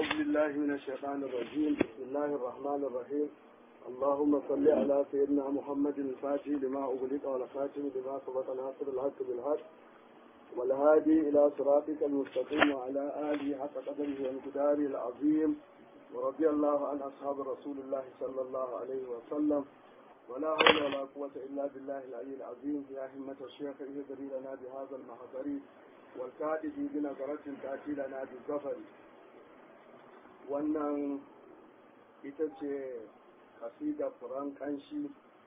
أعوذ بالله من الشيطان الرجيم بسم الله الرحمن الرحيم اللهم صل على سيدنا محمد الفاتح لما أغلق والخاتم لما سبق ناصر الحق بالحق والهادي إلى صراطك المستقيم وعلى آله حق قدره وانقداره العظيم ورضي الله عن أصحاب رسول الله صلى الله عليه وسلم ولا حول ولا قوة إلا بالله العلي العظيم يا همة الشيخ اهدري لنا بهذا المحضر والكاتب بنظرة تأتي لنا بالظفر wannan ita ce kasida furan kanshi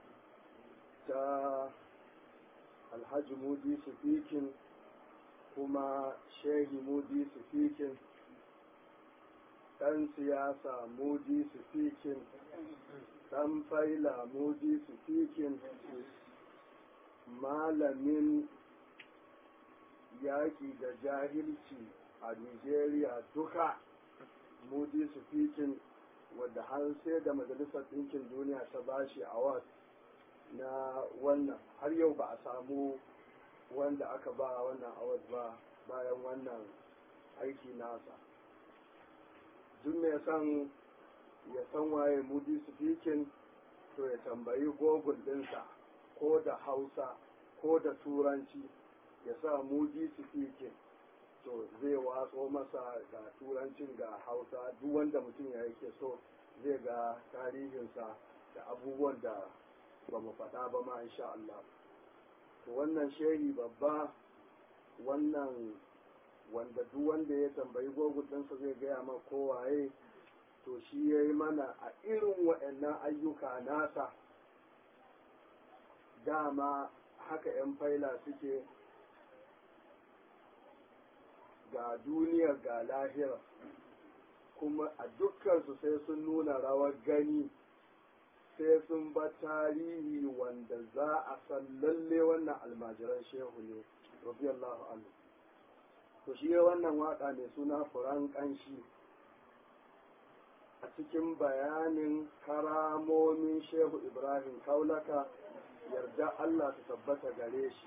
ta alhaji mudi sufikin kuma shehi mudi sufikin ɗan siyasa mudi sufikin ɗan faila mudi sufikin malamin yaƙi da jahilci a nigeria duka mudi sufikin wadda har sai da majalisar ɗinkin duniya ta bashi award na wannan har yau ba a samu wanda aka ba wannan award ba bayan wannan aiki nasa duk mai san ya san waye mudi sufikin to ya tambayi google ɗinsa ko da hausa ko da turanci ya sa mudi sufikin to zai watso masa ga turancin ga hausa duk wanda mutum ya yake so zai ga tarihinsa da abubuwan da ba mu faɗa ba ma insha Allah to wannan shehi babba wannan wanda duk wanda ya tambayi gogun ɗinsa zai gaya ma kowaye to shi ya yi mana a irin waɗannan ayyuka nasa dama haka 'yan faila suke ga duniya ga lahira kuma a dukkansu sai sun nuna rawar gani sai sun ba tarihi wanda za a san lalle wannan almajiran shehu ne radiyallahu anhu to shi wannan waka mai suna furan kanshi a cikin bayanin karamomin shehu ibrahim kaulaka yarda allah ta tabbata gare shi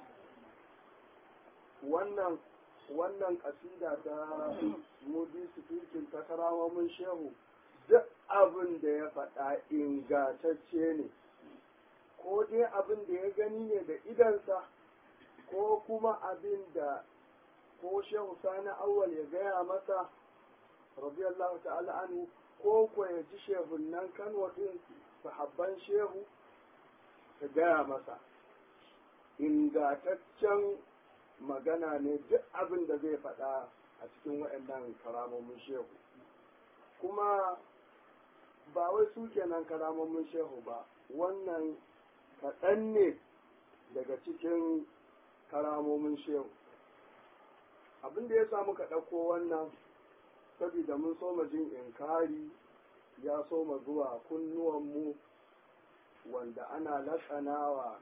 wannan wannan kasida ta mudi sufikin ta karamomin shehu duk abin da ya faɗa ingatacce ne ko dai abin da ya gani ne da idansa ko kuma abin da ko shehu sani awwal ya gaya masa radiyallahu ta'ala anhu ko ko ya ji shehun nan kano din sahabban shehu ta gaya masa ingataccen magana ne duk abin da zai faɗa a cikin waɗannan karamomin shehu kuma ba wai su kenan karamomin shehu ba wannan kaɗan ne daga cikin karamomin shehu abin da ya samu ka ɗauko wannan saboda mun soma jin inkari ya soma zuwa kunnuwanmu wanda ana latsanawa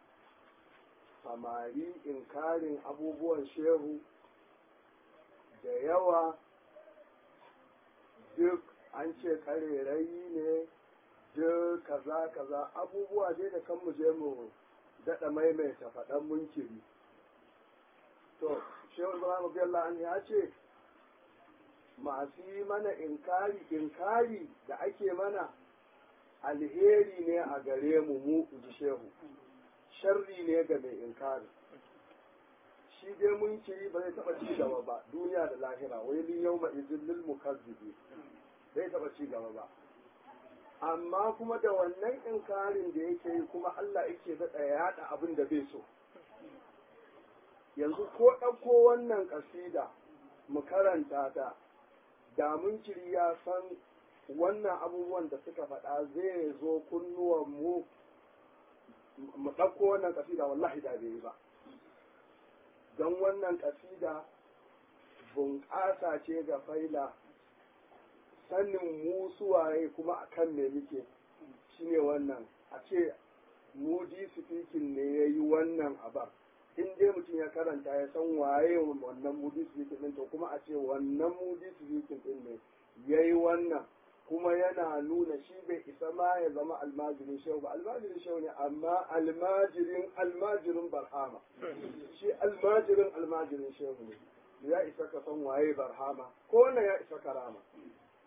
samari inkarin abubuwan shehu da yawa duk an ce karerayi ne duk kaza kaza abubuwa dai da kan mu je mu daɗa maimaita faɗan munkiri to shehu ibrahim abdullah an ya ce masu yi mana inkari inkari da ake mana alheri ne a gare mu mu ji shehu sharri ne ga mai inkari shi dai mun kiri ba zai taɓa ci gaba ba duniya da lahira wai lin yau ma'izin lil mukazzibi zai taɓa ci gaba ba amma kuma da wannan inkarin da yake yi kuma Allah yake daɗa yaɗa abin da bai so yanzu ko ɗauko wannan ƙasida mu karanta ta da mun kiri ya san wannan abubuwan da suka faɗa zai zo kunnuwan mu mu ɗauko wannan ƙasida wallahi da bai yi ba don wannan ƙasida bunƙasa ce ga faila sanin mu suwaye kuma a kan me muke shine wannan a ce mudi speaking ne ya yi wannan abar in dai mutum ya karanta ya san waye wannan mudi speaking ɗin to kuma a ce wannan mudi speaking ɗin ne ya yi wannan kuma yana nuna shi bai isa ma ya zama almajirin shehu ba almajirin shehu ne amma almajirin almajirin barhama shi almajirin almajirin shehu ne ya isa ka san waye barhama ko wannan ya isa karama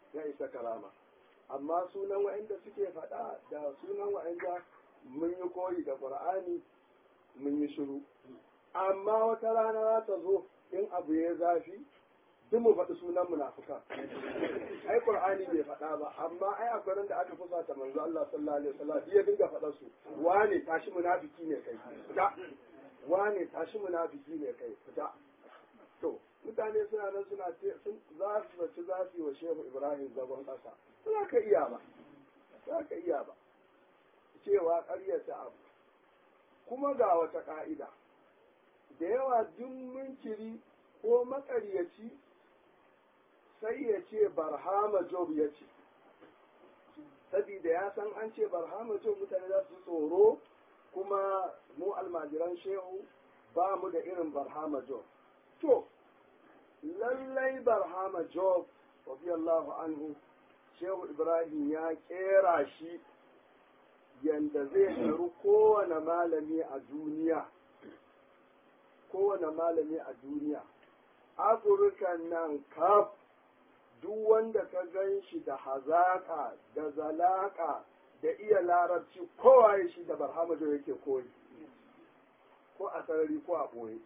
ya isa karama amma sunan wa'anda suke faɗa da sunan wa'anda mun yi koyi da qur'ani mun yi shiru amma wata rana za ta zo in abu ya zafi duk mu faɗi sunan munafuka ai qur'ani bai faɗa ba amma ai akwai ran da aka fusa ta manzo Allah sallallahu alaihi wasallam ya dinga faɗa su wane tashi munafiki ne kai fita wane tashi munafiki ne kai fita to mutane suna nan suna sun za su zaci za su yi wa shehu ibrahim zagon ƙasa za ka iya ba za ka iya ba cewa ƙaryata abu kuma ga wata ƙa'ida da yawa duk munkiri ko maƙaryaci sai ya ce barhama job ya ce sabida ya san an ce barhama job mutane za su tsoro kuma mu almajiran shehu ba mu da irin barhama job to lallai barhama job radiyallahu anhu shehu ibrahim ya kera shi yanda zai taru kowane malami a duniya kowane malami a duniya afirkan nan kaf duk wanda ka gan shi da hazaka da zalaka da iya larabci kowa ya shi da barhama job yake koyi ko a sarari ko a ɓoye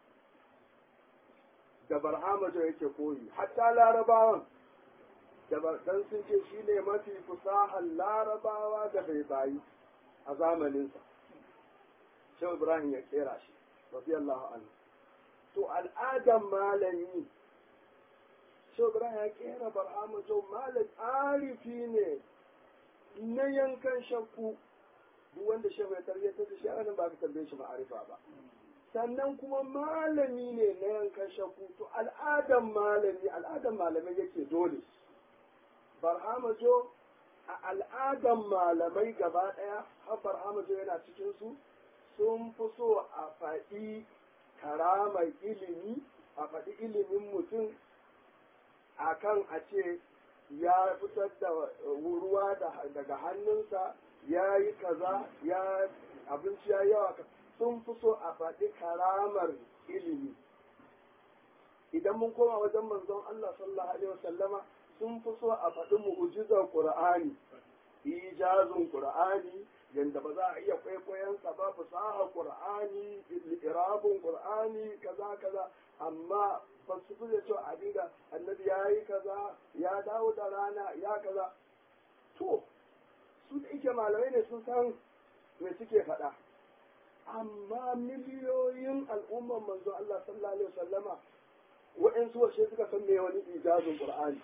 da barhamajo yake koyi hatta larabawan da dan sun ce shi ne mafi fusahar larabawa da bai bayi a zamaninsa shehu ibrahim ya kera shi radiyallahu anhu to al'adan malami shehu ibrahim ya kera barhamajo malam arifi ne na yankan shakku duk wanda shehu ya tarbiyyar da shi anan ba ka tambaye shi ma'arifa ba sannan kuma malami ne na yankan shakku to al'adan malami al'adan malamai yake dole barhama jo a al'adan malamai gaba ɗaya har barhama jo yana cikin su sun fi so a faɗi karamar ilimi a faɗi ilimin mutum akan a ce ya fitar da ruwa daga hannunsa ya yi kaza ya abinci ya yawa sun fi so a faɗi karamar ilimi idan mun koma wajen manzon Allah sallallahu alaihi wasallama sun fi so a faɗi mu'ujizar Qur'ani ijazun Qur'ani yanda ba za a iya kwaikwayon sa ba fasaha Qur'ani irabun Qur'ani kaza kaza amma ba su fi da cewa a dinga annabi ya yi kaza ya dawo da rana ya kaza to su da ike malamai ne sun san me suke faɗa amma miliyoyin al'umman manzo Allah sallallahu alaihi wasallama wa'ansu wace suka san me wani ijazin Qur'ani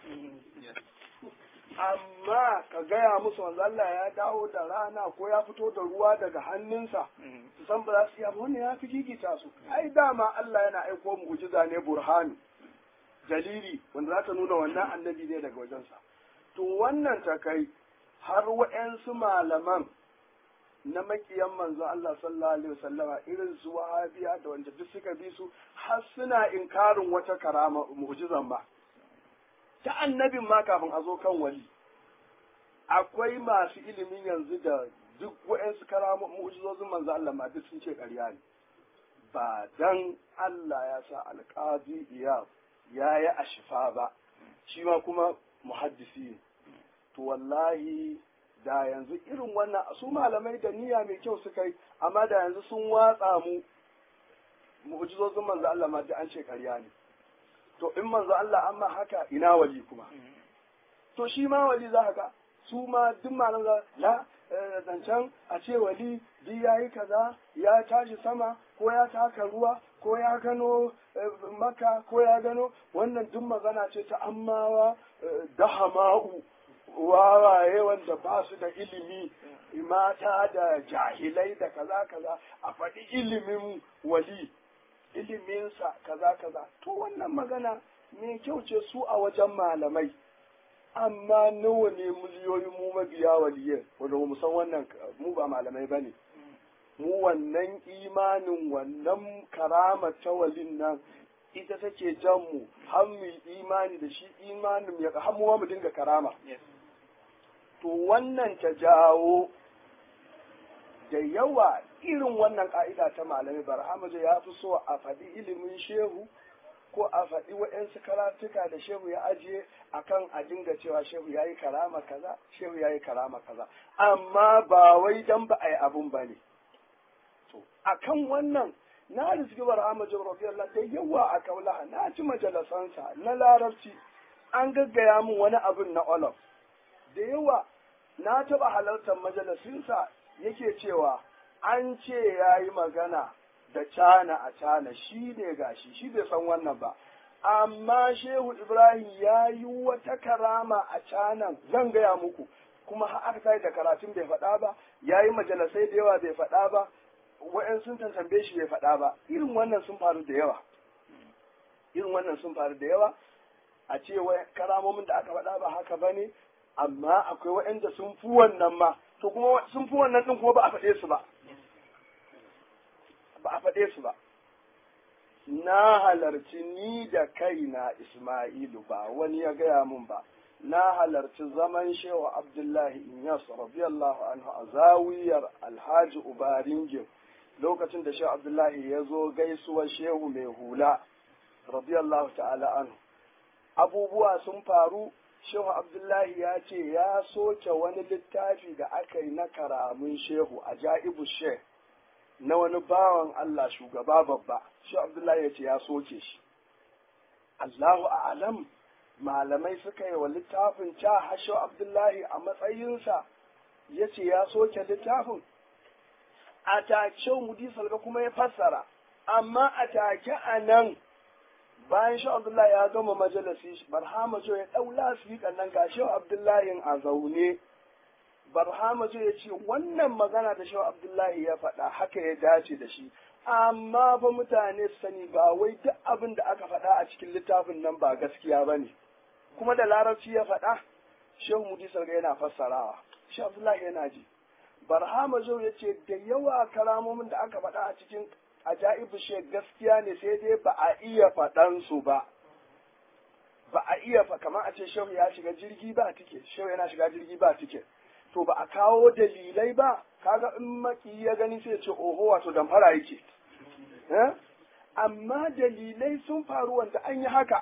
amma ka gaya musu manzo Allah ya dawo da rana ko ya fito da ruwa daga hannunsa su san ba za su yi wannan ya fi gigita su ai dama Allah yana aiko mu'jiza ne burhani dalili wanda za ta nuna wannan annabi ne daga wajensa to wannan ta kai har wa'ansu malaman na makiyan manzo Allah sallallahu alaihi wasallama irin su wahabiya da wanda duk suka bi su har suna inkarin wata karama mu'jizan ba ta annabin ma kafin a zo kan wali akwai masu ilimin yanzu da duk wa'ansu karama mu'jizozin manzo Allah ma duk sun ce ƙarya ne ba dan Allah ya sa alqazi iya ya yi ashifa ba shi ma kuma muhaddisi ne to wallahi da yanzu irin wannan su malamai da niyya mai kyau suka yi amma da yanzu sun watsa mu mu'jizozin manzo Allah ma an ce ƙarya ne to in manzo Allah amma haka ina wali kuma to shi ma wali za ka su ma duk malam za la zancen a ce wali di ya yi kaza ya tashi sama ko ya taka ruwa ko ya gano maka ko ya gano wannan duk magana ce ta ammawa dahama'u wawaye wanda ba su da ilimi mata da jahilai da kaza kaza a faɗi ilimin wali iliminsa kaza kaza to wannan magana mai kyau ce su a wajen malamai amma nawa ne miliyoyin mu mabiya waliyai wanda mu san wannan mu ba malamai bane mu wannan imanin wannan karama ta walin nan ita take jan mu har mu imani da shi imanin ya har mu mu dinga karama to wannan ta jawo da yawa irin wannan ka'ida ta malamai barhamaja ya fi so a faɗi ilimin shehu ko a faɗi waɗansu karatuka da shehu ya ajiye akan a dinga cewa shehu ya yi karama kaza shehu ya yi karama kaza amma ba wai dan ba a yi abun ba ne to akan wannan na rizki barhama jibrafiyallah da yawa a kaulaha na ci majalasansa na larabci an gaggaya min wani abin na olaf da yawa na taɓa halartar majalisinsa yake cewa an ce ya yi magana da cana a cana shi ne gashi shi bai san wannan ba amma shehu ibrahim ya yi wata karama a canan zan gaya muku kuma har aka tayi da karatun bai faɗa ba ya yi majalisai da yawa bai faɗa ba wa'yan sun tantambe shi bai faɗa ba irin wannan sun faru da yawa irin wannan sun faru da yawa a ce karamomin da aka faɗa ba haka ba ne amma akwai waɗanda sun fi wannan ma to kuma sun fi wannan ɗin kuma ba a faɗe su ba ba a faɗe su ba na halarci ni da kaina Ismailu ba wani ya gaya mun ba na halarci zaman shewa Abdullahi Inyas radiyallahu anhu a zawiyar Alhaji Ubaringin lokacin da shehu Abdullahi ya zo gaisuwar shehu mai hula radiyallahu ta'ala anhu abubuwa sun faru shehu Abdullahi ya ce ya soke wani littafi da aka yi na karamin shehu a ja'ibu shehu na wani bawan Allah shugaba babba shi Abdullahi ya ce ya soke shi Allahu a'lam malamai suka yi wa littafin ca hasho Abdullahi a matsayinsa ya ce ya soke littafin a take mudi salga kuma ya fassara amma a take a nan bayan shi Abdullahi ya gama majalisi barhama ya ɗaula su nan ga shi Abdullahi a zaune barhama zai ya ce wannan magana da shaw abdullahi ya faɗa haka ya dace da shi amma ba mutane su sani ba wai duk abin da aka faɗa a cikin littafin nan ba gaskiya ba ne kuma da larabci ya faɗa shehu mudi sarga yana fassarawa shi abdullahi yana ji barhama zai ya ce da yawa karamomin da aka faɗa a cikin ajaibu she gaskiya ne sai dai ba a iya faɗan su ba ba a iya kamar a ce shehu ya shiga jirgi ba tike shehu yana shiga jirgi ba tike to ba a kawo dalilai ba kaga in maki ya gani sai ce oho wato damfara yake amma dalilai sun faru wanda an yi haka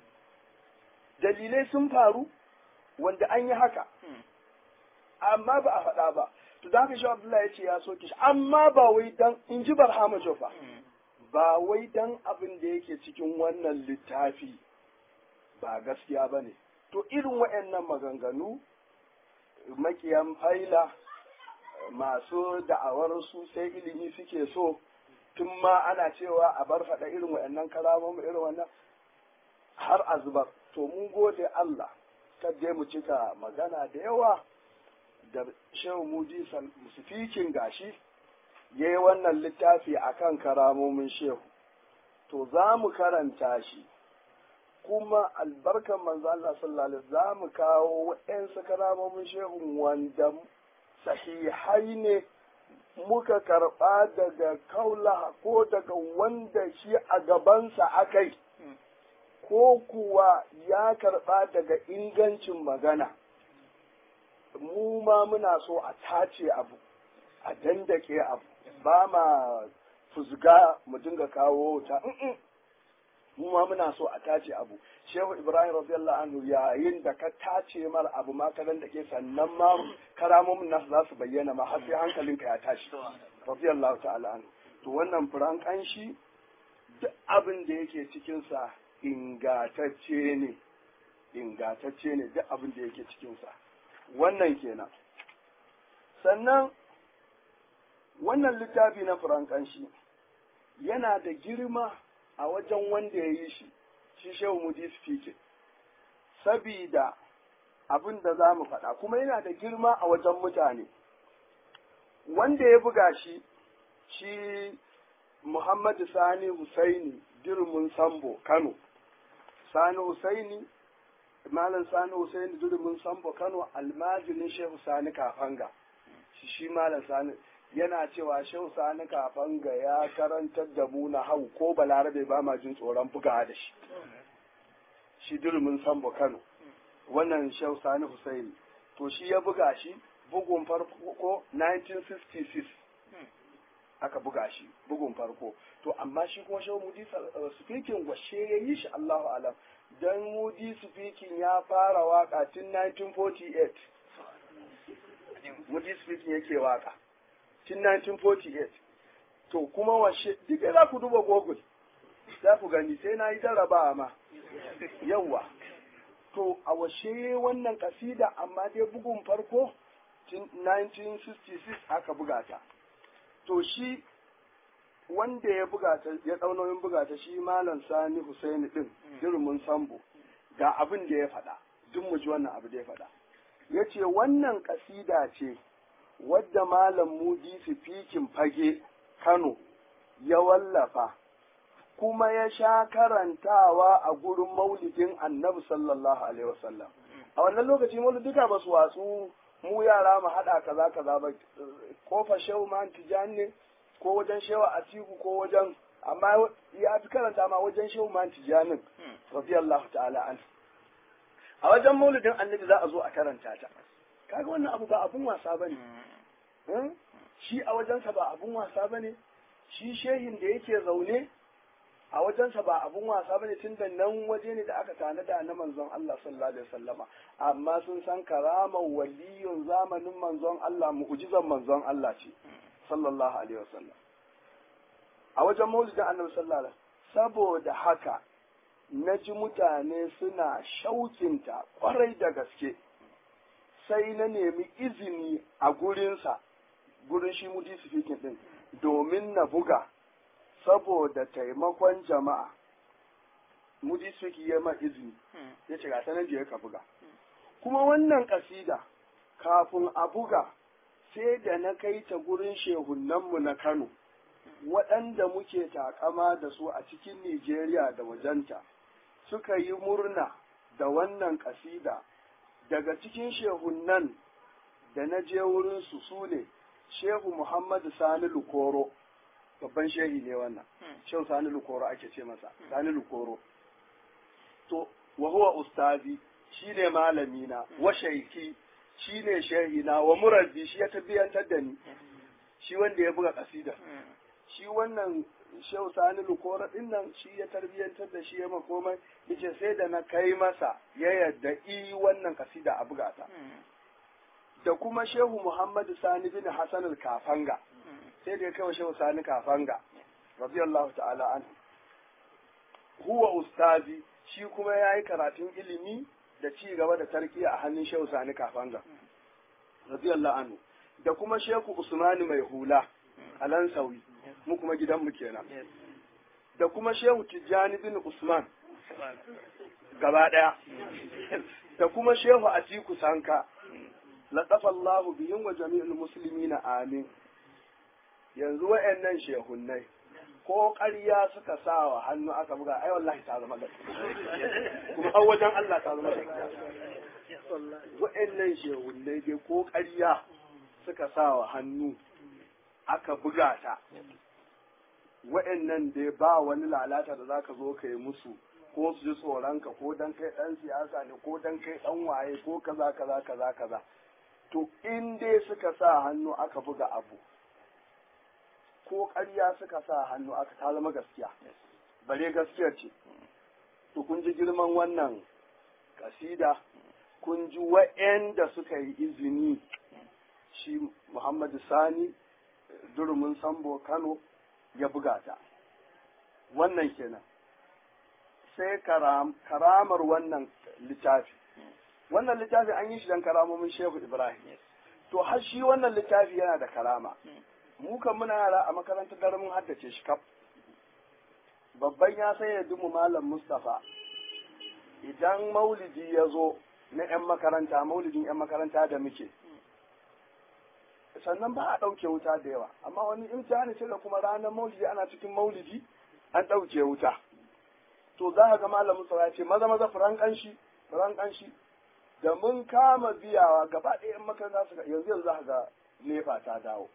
dalilai sun faru wanda an yi haka amma ba a faɗa ba to da haka shi Abdullahi ya ce ya soke shi amma ba wai dan in ji Barhama Jofa ba wai dan abin da yake cikin wannan littafi ba gaskiya ba ne to irin waɗannan maganganu makiyan faila masu da'awar su sai ilimi suke so tun ma ana cewa a bar faɗa irin waɗannan kalamomin irin wannan har a zubar to mun gode Allah kadai mu cika magana da yawa da shehu muji musufikin gashi ya yi wannan littafi akan karamomin shehu to za mu karanta shi kuma albarkan manzo Allah sallallahu alaihi za mu kawo waɗansu karamomin shehun wanda sahihai ne muka karɓa daga kaula ko daga wanda shi a gabansa akai ko kuwa ya karɓa daga ingancin magana mu ma muna so a tace abu a dandake abu ba ma fuzga mu dinga kawo ta mu ma muna so a tace abu shehu ibrahim radiyallahu anhu yayin da ka tace mar abu ma ka dandake sannan ma karamomin nasu za su bayyana ma har sai hankalinka ya tashi radiyallahu ta'ala anhu to wannan furan kanshi duk abin da yake cikinsa ingatacce ne ingatacce ne duk abin da yake cikinsa wannan kenan sannan wannan littafi na furankanshi yana da girma a wajen wanda ya yi shi shi shehu mudi speaking sabida abin da za mu faɗa kuma yana da girma a wajen mutane wanda ya buga shi shi muhammadu sani husaini dirmin sambo kano sani husaini malam sani husaini dirmin sambo kano almajirin shehu sani kafanga shi shi malam sani yana cewa shehu sani kafanga ya karantar da mu na hau ko balarabe ba ma jin tsoron buga da shi shi dirmin sambo kano wannan shehu sani husaini to shi ya buga shi bugun farko 1966 aka buga shi bugun farko to amma shi kuma shehu mudi speaking washe ya yi shi Allahu alam dan mudi speaking ya fara waka tun 1948 mudi speaking yake waka tun 1948 to kuma washe duk za ku duba google za ku gani sai na yi jarraba ma yawa to a washe wannan kasida amma dai bugun farko 1966 aka buga ta to shi wanda ya buga ta ya daunoyin buga ta shi malam sani husaini din jirmin sambo ga abin da ya faɗa duk mu ji wannan abu da ya faɗa ya ce wannan kasida ce wadda malam mudi fikin fage kano ya wallafa kuma ya sha karantawa a gurin maulidin annabi sallallahu alaihi wasallam a wannan lokaci maulidika ba su watsu mu yara mu haɗa kaza kaza ba kofa shehu man tijani ne ko wajen shehu atiku ko wajen amma ya fi karanta ma wajen shehu man tijanin radiyallahu ta'ala an a wajen maulidin annabi za a zo a karanta ta kaga wannan abu ba abun wasa bane shi a wajensa ba abun wasa bane shi shehin da yake zaune a wajensa ba abun wasa bane tun da nan waje ne da aka tanada na manzon Allah sallallahu alaihi wasallama amma sun san karamar waliyun zamanin manzon Allah mu'jizan manzon Allah ce sallallahu alaihi wasallam a wajen maulidin annabi sallallahu alaihi saboda haka na ji mutane suna shaukinta kwarai da gaske sai na nemi izini a gurinsa gurin shi mudi sifikin din domin na buga saboda taimakon jama'a mudi suki ya ma izini ya ce ga sanar je ka buga kuma wannan kasida kafin a buga sai da na kai ta gurin shehunanmu na Kano waɗanda muke takama da su a cikin Nijeriya da wajenta suka yi murna da wannan kasida daga cikin shehunan da na je wurinsu su ne Shehu Muhammadu Sani Lukoro babban shehi ne wannan shehu sani lukoro ake ce masa sani lukoro to wa huwa ustazi shine malami na wa shaiki shine shehi na wa murabbi shi ya tabbiyantar da ni shi wanda ya buga kasida shi wannan shehu sani lukoro din nan shi ya tarbiyantar da shi ya makomai yace sai da na kai masa ya yadda i wannan kasida a buga ta da kuma shehu muhammadu sani bin hasan al-kafanga sai da ya kai wa shehu sani kafanga radiyallahu ta'ala an huwa ustazi shi kuma ya yi karatun ilimi da ci gaba da tarkiya a hannun shehu sani kafanga radiyallahu anhu da kuma shehu usmani mai hula a lansawi mu kuma gidanmu kenan da kuma shehu tijjani bin usman gaba daya da kuma shehu atiku sanka latafa Allahu bihim wa jami'ul muslimina amin yanzu wa'annan shehunnai ko ƙarya suka sa wa hannu aka buga ai wallahi ta zama gaskiya kuma har wajen Allah ta zama gaskiya wa'annan shehunnai dai ko ƙarya suka sa wa hannu aka buga ta wa'annan dai ba wani lalata da zaka zo ka yi musu ko su ji tsoronka ko dan kai dan siyasa ne ko dan kai dan waye ko kaza kaza kaza kaza to in dai suka sa hannu aka buga abu ko ƙarya suka sa hannu aka ta zama gaskiya bare gaskiyar ce to kun ji girman wannan kasida kun ji wa'anda suka yi izini shi Muhammadu Sani durumin Sambo Kano ya buga ta wannan kenan sai karamar wannan littafi wannan littafi an yi shi don karamomin Shehu Ibrahim to har shi wannan littafi yana da karama mu kan muna yara a makarantar dare mun haddace shi kaf babban ya sai ya dumu malam Mustafa idan maulidi ya zo na 'yan makaranta maulidin 'yan makaranta da muke sannan ba a ɗauke wuta da yawa amma wani imtihani sai da kuma ranar maulidi ana cikin maulidi an ɗauke wuta to za ka ga malam Mustafa ya ce maza maza furan kanshi furan kanshi da mun kama biyawa gaba ɗaya 'yan makaranta suka yanzu yanzu za ka ga nefa ta dawo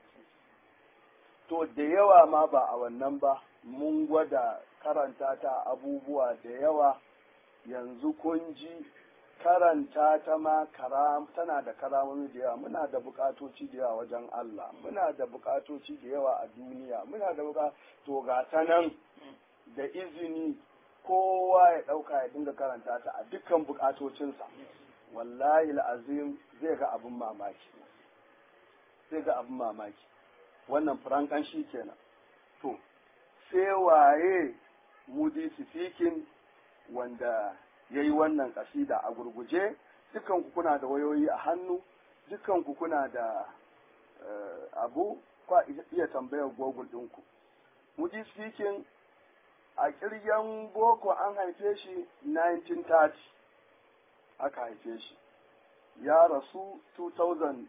to da yawa ma ba a wannan ba mun gwada karanta ta abubuwa da yawa yanzu kun ji karanta ta ma karam tana da karamomi da yawa muna da bukatoci da yawa wajen Allah muna da bukatoci da yawa a duniya muna da buka to ga ta nan da izini kowa ya ɗauka ya dinga karanta ta a dukkan bukatocinsa wallahi azim zai ga abin mamaki zai ga abin mamaki wannan furankan shi kenan to sai waye mudi sifikin wanda ya yi wannan kasida a gurguje dukan ku kuna da wayoyi a hannu dukan ku kuna da abu kwa iya tambayar google ɗinku mudi sifikin a kirgen boko an haife shi 1930 aka haife shi ya rasu 2013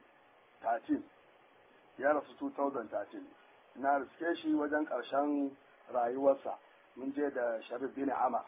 ya rasu 2013 na riske shi wajen ƙarshen rayuwarsa mun je da sharif bin ama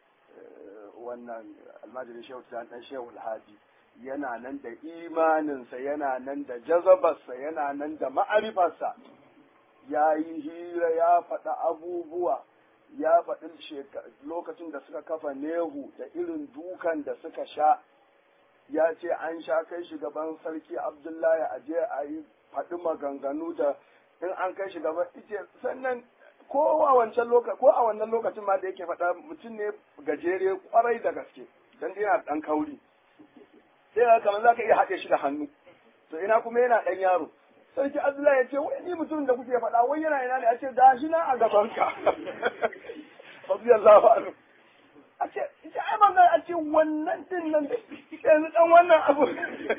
wannan almajirin shehu dan shehu alhaji yana nan da imaninsa yana nan da jazabarsa yana nan da ma'arifarsa ya yi hira ya faɗa abubuwa ya faɗi lokacin da suka kafa nehu da irin dukan da suka sha ya ce an sha kai shugaban sarki abdullahi a je a yi faɗi maganganu da in an kai shugaban ice sannan ko a wancan lokaci ko a wannan lokacin ma da yake faɗa mutum ne gajere kwarai da gaske dan yana ɗan kauri sai ga kamar za ka iya haɗe shi da hannu to ina kuma yana ɗan yaro sarki abdullahi ya ce wai ni mutum da kuke faɗa wai yana ina ne a ce da shi na a gaban ka radiyallahu anhu a ce ita ai ban a ce wannan din nan yanzu dan wannan abu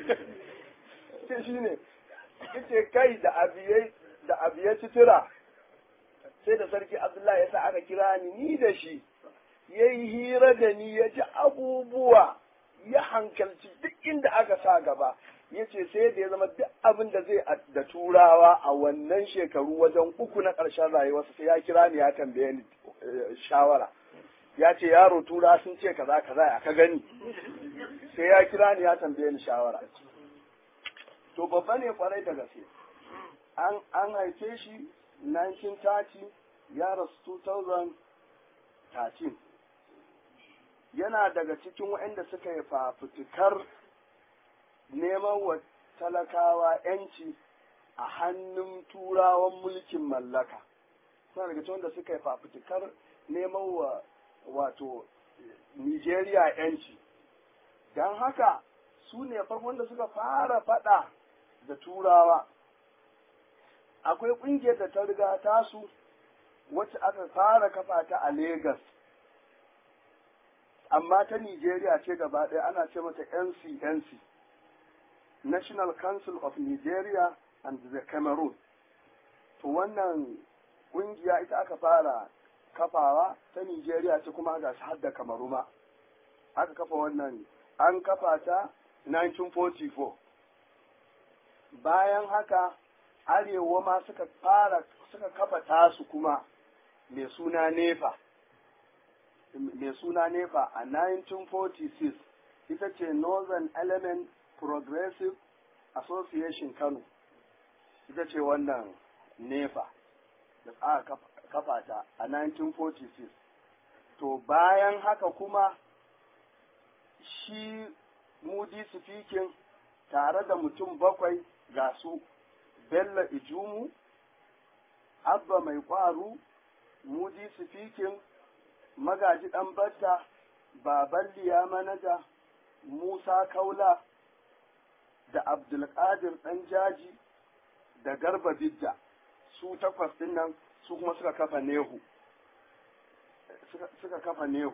ce shi ne yace kai da abiyai da abiyai citira sai da sarki abdullahi ya sa aka kira ni ni da shi yayi hira da ni ya ji abubuwa ya hankalci duk inda aka sa gaba ya ce sai da ya zama duk abin da zai da turawa a wannan shekaru wajen uku na ƙarshen rayuwarsa sai ya kira ni ya tambaye ni shawara ya ce yaro tura sun ce kaza kaza ya ka gani sai ya kira ni ya tambaye ni shawara to babba ne kwarai da gaske an an haife shi 1930 ya rasu 2013 yana daga cikin waɗanda suka yi fafutukar neman wa talakawa ‘yanci a hannun turawan mulkin mallaka. Suna daga cikin wanda suka yi fafutukar neman wa wato Nijeriya ‘yanci. Don haka su ne farkon da suka fara faɗa da turawa. Akwai ƙungiyar da ta riga tasu wacce aka fara kafa ta a Legas. Amma ta Nijeriya ce gaba ɗaya ana ce mata NCNC. National Council of Nigeria and the Cameroon. To wannan ƙungiya ita aka fara kafawa ta Nigeria ce kuma ga har da Kamaru ma. Aka kafa wannan an kafa ta 1944. Bayan haka Arewa ma suka fara suka kafa tasu kuma mai suna NEPA. Mai suna NEPA a 1946 ita ce Northern Element Progressive Association Kano ita ce wannan nefa da aka kafa ta a 1946 to bayan haka kuma shi mudi speaking tare da mutum bakwai ga su Bello Ijumu Abba Mai Kwaru mudi speaking Magaji Ɗanbata Baban Liya Manaja Musa Kaula da Abdulkadir ɗan jaji da Garba Bidda su takwas ɗin nan su kuma suka kafa Nehu suka kafa Nehu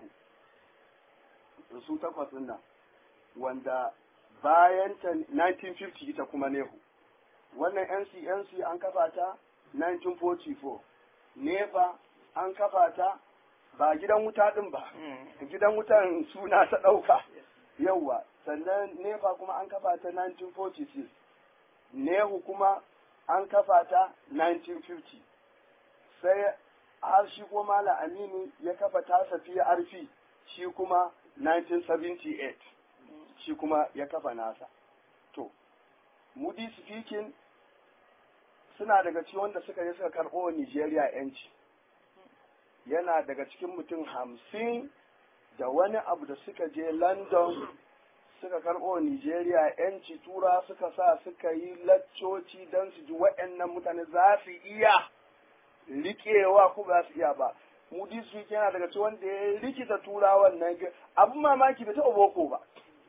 su takwas ɗin nan wanda bayan ta 1950 ita kuma Nehu wannan NCNC an kafa ta 1944 NEPA an kafa ta ba gidan wuta ɗin ba gidan wutan suna ta ɗauka yauwa sannan nefa kuma an kafa ta 1946 nehu kuma an kafa ta 1950 sai har shi kuma mala aminu ya kafa tasa arfi shi kuma 1978 shi kuma ya kafa nasa to mudi speaking suna daga cikin wanda suka yi suka karɓo nigeria yanci yana daga cikin mutum hamsin da wani abu da suka je london suka karɓo Nigeria yanci tura suka sa suka yi laccoci don su ji waɗannan mutane za su iya riƙewa ko ba su iya ba mudi su yana daga cikin wanda ya rikita turawan nan abin mamaki bai taɓa boko ba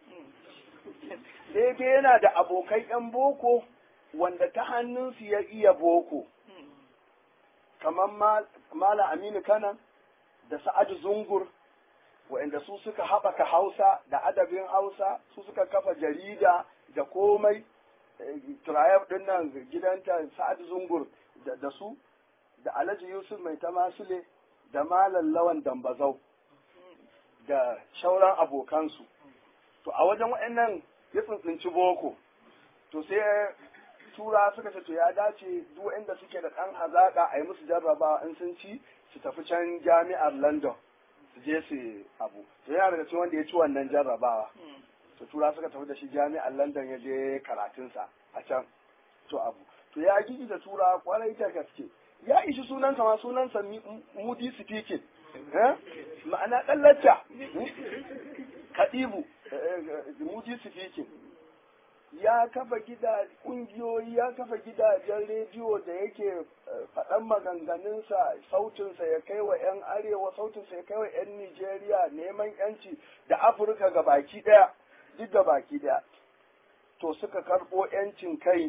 sai dai yana da abokai yan boko wanda ta hannunsu ya iya boko kamar Malam Aminu Kanan da Sa'adu Zungur waɗanda su suka haɓaka Hausa da adabin Hausa su suka kafa jarida da komai turayar ɗin nan gidanta Sa'adu Zungur da su da Alhaji Yusuf Mai Tamasule da Malam Lawan Dambazau da shauran abokansu to a wajen waɗannan ya tsuntsunci boko to sai tura suka ce to ya dace duk inda suke da ɗan hazaƙa a yi musu jarrabawa in sun ci su tafi can jami'ar london su je su abu to yana daga cikin wanda ya ci wannan jarrabawa to tura suka tafi da shi jami'ar london ya je karatunsa a can to abu to ya gigi da tura kwarai ta gaske ya ishi sunansa ma sunansa mudi speaking ma'ana ɗan lacca kadibu mudi speaking ya kafa gida kungiyoyi ya kafa gidajen rediyo da yake faɗan maganganunsa sautinsa ya kai wa 'yan arewa sautinsa ya kai wa 'yan Nijeriya neman 'yanci da Afirka ga baki ɗaya duk ga baki ɗaya to suka karɓo 'yancin kai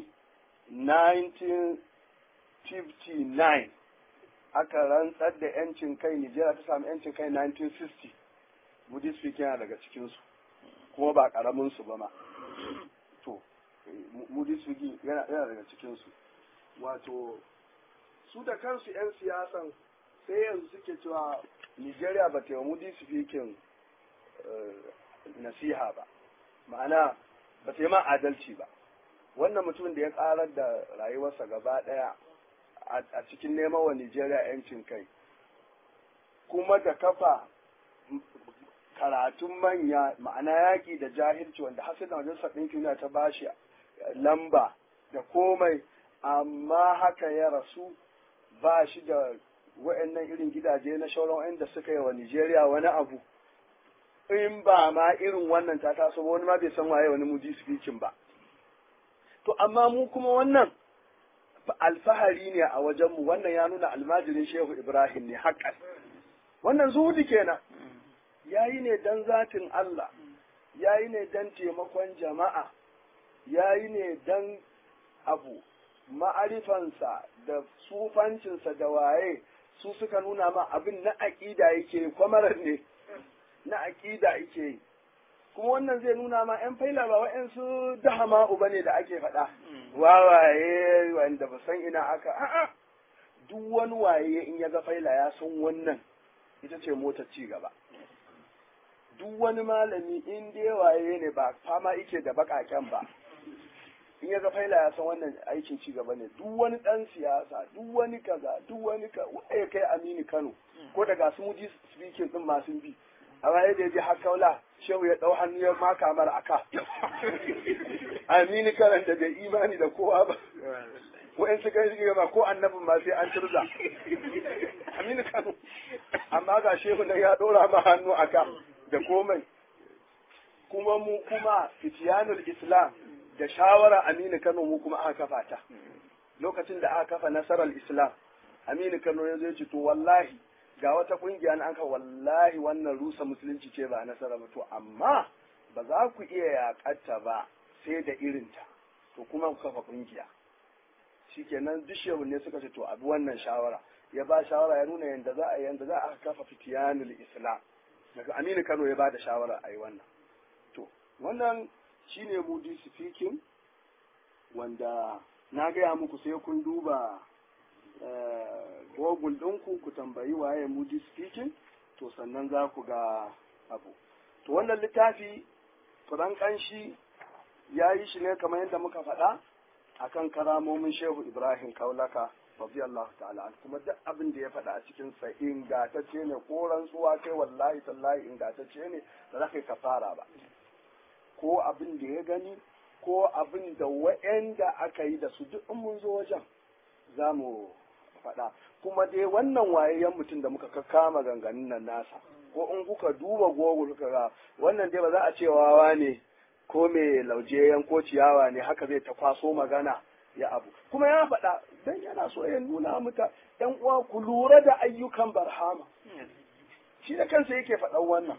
1959 aka rantsar da 'yancin kai Nijeriya ta samu 'yancin kai 1960 Buddhist yana daga cikinsu kuma ba ƙaraminsu ba ma to mudi sugi yana daga cikinsu wato su da kansu 'yan siyasan sai yanzu suke cewa nigeria ba ta yi mudi speaking nasiha ba ma'ana ba ta yi ma adalci ba wannan mutumin da ya karar da rayuwarsa gaba daya a cikin neman wa nigeria 'yancin kai kuma da kafa karatun manya ma'ana yaƙi da jahilci wanda har sai da majalisar ɗinkin duniya ta bashi lamba da komai amma haka ya rasu ba shi da wa'annan irin gidaje na shauran wa'anda suka yi wa Nijeriya wani abu in ba ma irin wannan ta taso wani ma bai san waye wani mudi speaking ba to amma mu kuma wannan alfahari ne a wajenmu wannan ya nuna almajirin shehu ibrahim ne haƙƙas wannan zuhudi kenan yayi ne dan zatin Allah yayi ne dan taimakon jama'a yayi ne dan abu ma'arifansa da sufancinsa da waye su suka nuna ma abin na aƙida yake kwamarar ne na aƙida yake kuma wannan zai nuna ma 'yan faila ba wa'yansu dahama uba ne da ake faɗa wawaye wanda ba san ina aka a'a duk wani waye in ya ga faila ya san wannan ita ce motar ci gaba duk wani malami in dai waye ne ba fama yake da bakaken ba in ya ga faila ya san wannan aikin ci gaba ne duk wani dan siyasa duk wani kaza duk wani ka ya kai Aminu Kano ko daga su muji speaking din masu bi amma yadda ya je har kaula shehu ya dau hannu ya maka mara aka Aminu Kano da bai imani da kowa ba wa'in su kai gaba ko annabin ma sai an turza Aminu Kano amma ga shehu nan ya dora ma hannu aka da komai kuma mu kuma fitiyanul islam da shawara aminu kano mu kuma aka kafa ta lokacin da aka kafa nasarar islam aminu kano ya zai ce to wallahi ga wata kungiya na aka wallahi wannan rusa musulunci ce ba nasara ba to amma ba za ku iya yakatta ba sai da irinta to kuma ku kafa kungiya shikenan duk shehu ne suka ce to abi wannan shawara ya ba shawara ya nuna yadda za a yanda za a kafa fitiyanul islam daga aminu kano ya ba da shawara a yi wannan to wannan shine moody speaking wanda na gaya muku sai kun duba google ɗinku ku tambayi waye moody speaking to sannan za ku ga abu to wannan littafi furan ƙanshi ya yi shi ne kamar yadda muka faɗa akan karamomin shehu ibrahim kaulaka radiyallahu ta'ala kuma duk abin da ya faɗa a cikin sa ingatacce ne ko rantsuwa kai wallahi tallahi ingatacce ne da za ka yi kafara ba ko abin da ya gani ko abin da wa'anda aka yi da su duk in mun zo wajen za mu faɗa kuma dai wannan wayayyen mutum da muka kama ganganin nan nasa ko in kuka duba google kuka ga wannan dai ba za a ce wawa ne ko mai lauje ko ciyawa ne haka zai ta kwaso magana ya abu kuma ya faɗa dan yana so ya nuna muta ɗan uwa ku lura da ayyukan barhama shi da kansa yake faɗan wannan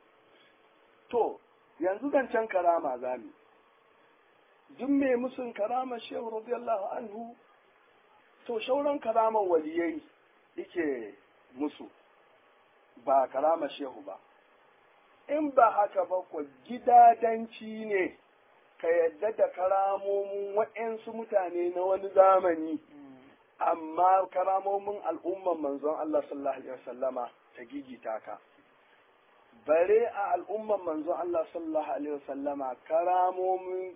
to yanzu zancen karama zami duk mai musun karama shehu radiyallahu anhu to shauran karaman waliyai yake musu ba karama shehu ba in ba haka ba ko gidadanci ne ka yadda da karamomin waɗansu mutane na wani zamani amma karamomin al'umman manzon Allah sallallahu alaihi wasallama ta gigita ka bare a al'umman manzon Allah sallallahu alaihi wasallama karamomin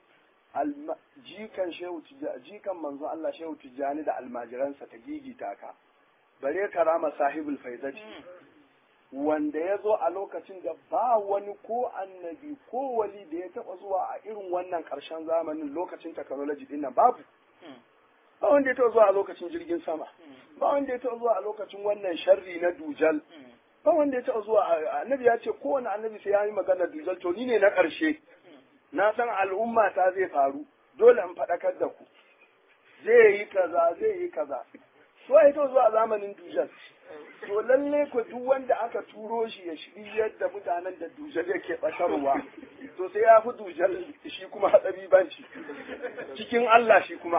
jikan shehu jikan manzon Allah shehu tijjani da almajiransa ta gigita ka bare karama sahibul faidati wanda ya zo a lokacin da ba wani ko annabi ko wali da ya taba zuwa a irin wannan karshen zamanin lokacin technology din nan babu ba wanda ya taba zuwa a lokacin jirgin sama ba wanda ya taba zuwa a lokacin wannan sharri na dujal ba wanda ya taba zuwa annabi ya ce kowane annabi sai ya yi magana dujal to ni ne na karshe na san al'umma ta zai faru dole in faɗakar da ku zai yi kaza zai yi kaza so ya to zuwa zamanin dujal to lalle ku duk wanda aka turo shi ya shiri yadda mutanen da dujal yake ɓatarwa to sai ya fi dujal shi kuma hatsari banci cikin Allah shi kuma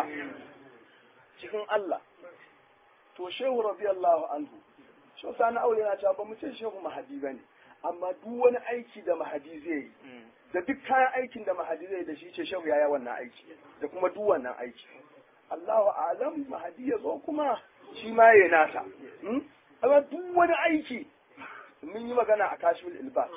cikin Allah to shehu radiyallahu anhu shi sani aure na cewa ba mu ce shehu mahadi bane amma duk wani aiki da mahadi zai yi da duk kayan aikin da mahadi zai da shi ce shehu ya yi wannan aiki da kuma duk wannan aiki Allahu alam mahadi ya zo kuma shi ma ya nasa amma duk wani aiki mun yi magana a kashfil ilba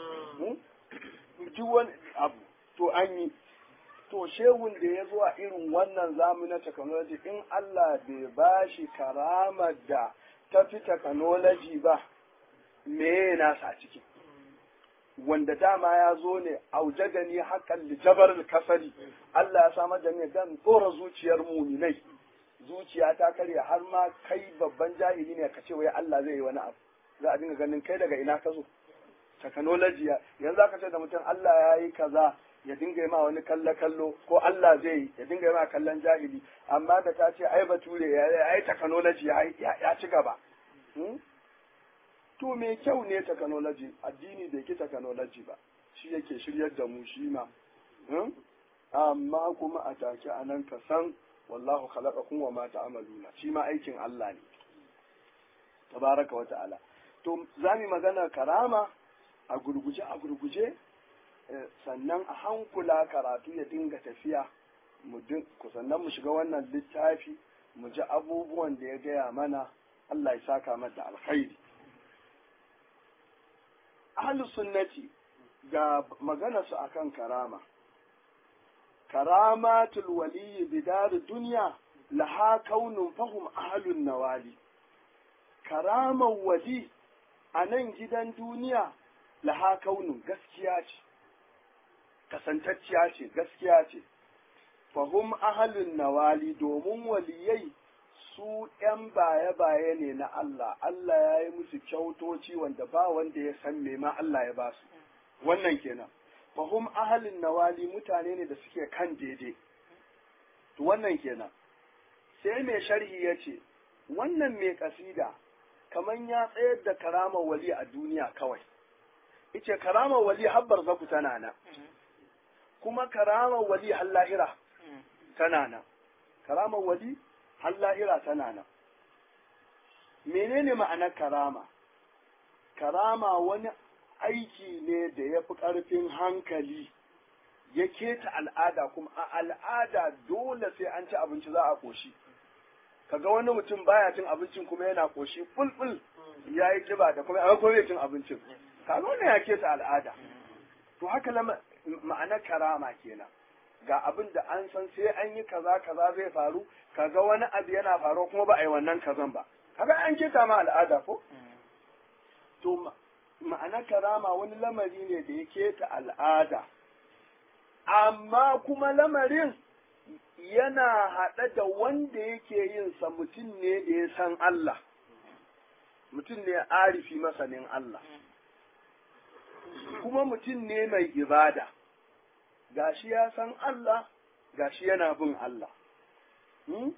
duk wani abu to an yi to shehun da ya zo a irin wannan zamani technology in Allah bai ba shi karamar da ta fi technology ba me nasa a ciki wanda dama ya zo ne auje gani hakan lijabar kasari Allah ya samar da ni dan tsora zuciyar muminai zuciya ta karya har ma kai babban jahili ne ka ce wai Allah zai yi wani abu za a dinga ganin kai daga ina ka zo technology yanzu aka ce da mutum Allah ya yi kaza ya dinga yi ma wani kalle kallo ko Allah zai yi ya dinga yi ma kallon jahili amma da ta ce ai bature ya yi technology ya ci gaba to me kyau ne technology addini bai ki technology ba shi yake shiryar da mu shi ma amma kuma a take a nan ka san wallahu khalaqakum wa ma ta'maluna shi ma aikin Allah ne tabaraka wa ta'ala to zamu magana karama a gurguje a gurguje sannan a hankula karatu ya dinga tafiya mu sannan mu shiga wannan littafi mu ji abubuwan da ya gaya mana Allah ya saka mata alkhairi ahlus sunnati ga magana su akan karama karamatul waliyyi bidar duniya laha kaunun fahum ahlun nawali karaman wali a nan gidan duniya laha kaunun gaskiya ce kasantacciya ce gaskiya ce fahum ahlun nawali domin waliyai su ‘yan baye-baye ne na Allah, Allah ya yi musu kyautoci wanda ba wanda ya san me ma Allah ya ba su, wannan kenan. Fahum ahalin nawali mutane ne da suke kan daidai, to wannan kenan. Sai mai sharhi ya ce, wannan mai kasida, kaman ya tsayar da karamar wali a duniya kawai. Ice karamar wali habbar zaku tana nan, kuma karamar wali har lahira tana nan. Karamar wali har lahira tana nan. Menene ma'anar karama? Karama wani aiki ne da ya fi ƙarfin hankali, ya keta al'ada kuma a al'ada dole sai an ci abinci za a ƙoshi. Kaga wani mutum baya cin abincin kuma yana ƙoshi fulful ya yi ƙiba da kuma kuma bai cin abincin. Kaga wannan ya keta al'ada. To haka ma'anar karama kenan. ga abin da an san sai an yi kaza kaza zai faru kaga wani abu yana faruwa kuma ba a yi wannan kazan ba kaga an keta ma al'ada ko to ma'ana karama wani lamari ne da ya keta al'ada amma kuma lamarin yana haɗe da wanda yake yin sa mutum ne da ya san Allah mutum ne arifi masanin Allah kuma mutum ne mai ibada gashi ya san Allah gashi yana bin Allah hmm?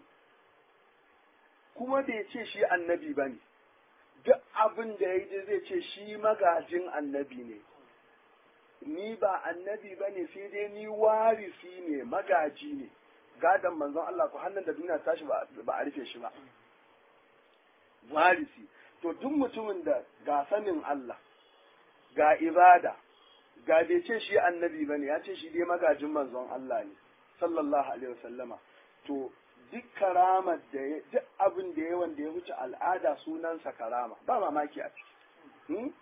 kuma bai ce shi annabi ba ne duk abin da ya yi zai ce shi magajin annabi ne ni ba annabi ba ne sai dai ni warisi ne magaji ne gadon manzon Allah ko hannun da duniya tashi ba a rufe shi ba warisi to duk mutumin da ga sanin Allah ga ibada ga bai ce shi annabi bane ya ce shi dai magajin manzon Allah ne sallallahu alaihi wasallama to duk karamar da ya duk abin da ya wanda ya wuce al'ada sunansa karama ba mamaki a ciki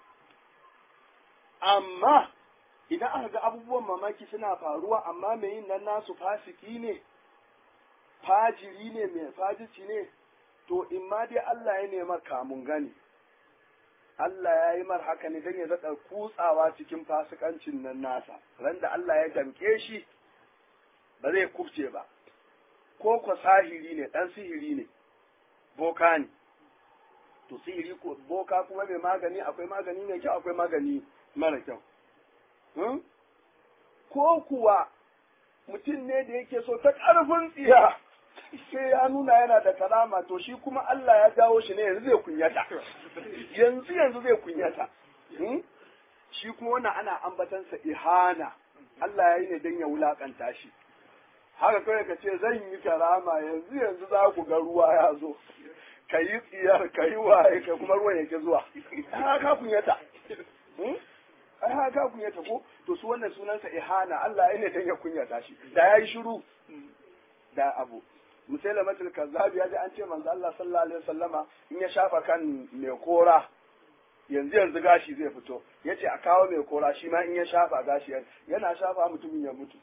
amma idan aka ga abubuwan mamaki suna faruwa amma mai yin nan nasu fasiki ne fajiri ne mai fajici ne to in ma dai Allah ya nema kamun gani Allah ya yi mar haka ne don ya zaɗa kutsawa cikin fasikancin nan nasa ran da Allah ya damƙe shi ba zai kubce ba ko ko sahiri ne ɗan sihiri ne boka ne to sihiri ko boka kuma mai magani akwai magani mai kyau akwai magani mara kyau ko kuwa mutum ne da yake so ta ƙarfin tsiya sai ya nuna yana da karama to shi kuma Allah ya jawo shi ne yanzu zai kunyata yanzu yanzu zai kunyata shi kuma wannan ana ambatansa ihana Allah ya yi ne don ya wulakanta shi haka kawai ka ce zan yi karama yanzu yanzu za ku ga ruwa ya zo ka yi tsiyar ka yi waye ka kuma ruwan yake zuwa haka kunyata ai haka kunyata ko to su wannan sunansa ihana Allah ya ne don ya kunyata shi da ya yi shiru da abu musailamatul kazzab ya ji an ce manzo Allah sallallahu alaihi wasallama in ya shafa kan mai kora yanzu yanzu gashi zai fito yace a kawo mai kora shi ma in ya shafa gashi yana shafa mutumin ya mutu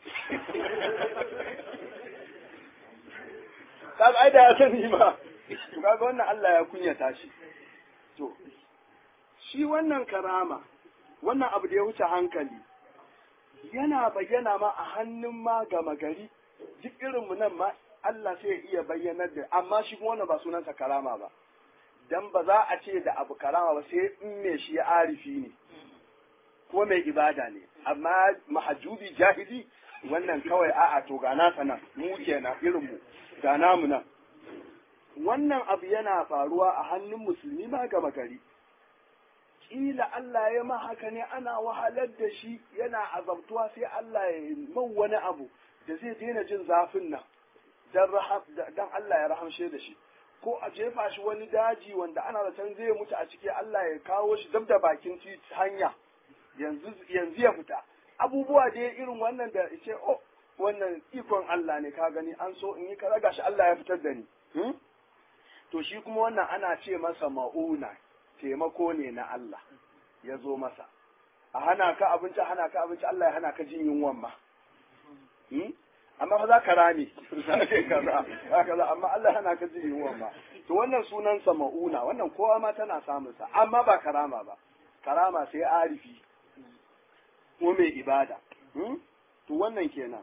kaga ai da ya sani ma to kaga wannan Allah ya kunyata shi to shi wannan karama wannan abu da ya wuce hankali yana bayyana ma a hannun ma gama gari duk irinmu nan ma Allah sai ya iya bayyanar da amma shi kuma wannan ba sunansa karama ba dan ba za a ce da abu karama ba sai in me shi ya arifi ne ko mai ibada ne amma mahajubi jahili wannan kawai a'a to ga nasa nan mu kenan irin mu ga namu nan wannan abu yana faruwa a hannun musulmi ma gama gari kila Allah ya ma haka ne ana wahalar da shi yana azabtuwa sai Allah ya man wani abu da zai daina jin zafin nan dan Allah ya rahamshe da shi ko a jefa shi wani daji wanda ana da can zai mutu a ciki Allah ya kawo shi dab da bakin hanya yanzu yanzu ya fita abubuwa da irin wannan da ce oh wannan ikon Allah ne ka gani an so in yi kaza gashi Allah ya fitar da ni to shi kuma wannan ana ce masa ma'una taimako ne na Allah ya zo masa a hana ka abinci hana ka abinci Allah ya hana ka jin yunwan ma amma fa za ka rame za ka kaza kaza amma Allah hana ka jin yunwan ma to wannan sunan sa ma'una wannan kowa ma tana samun sa amma ba karama ba karama sai arifi ko mai ibada to wannan kenan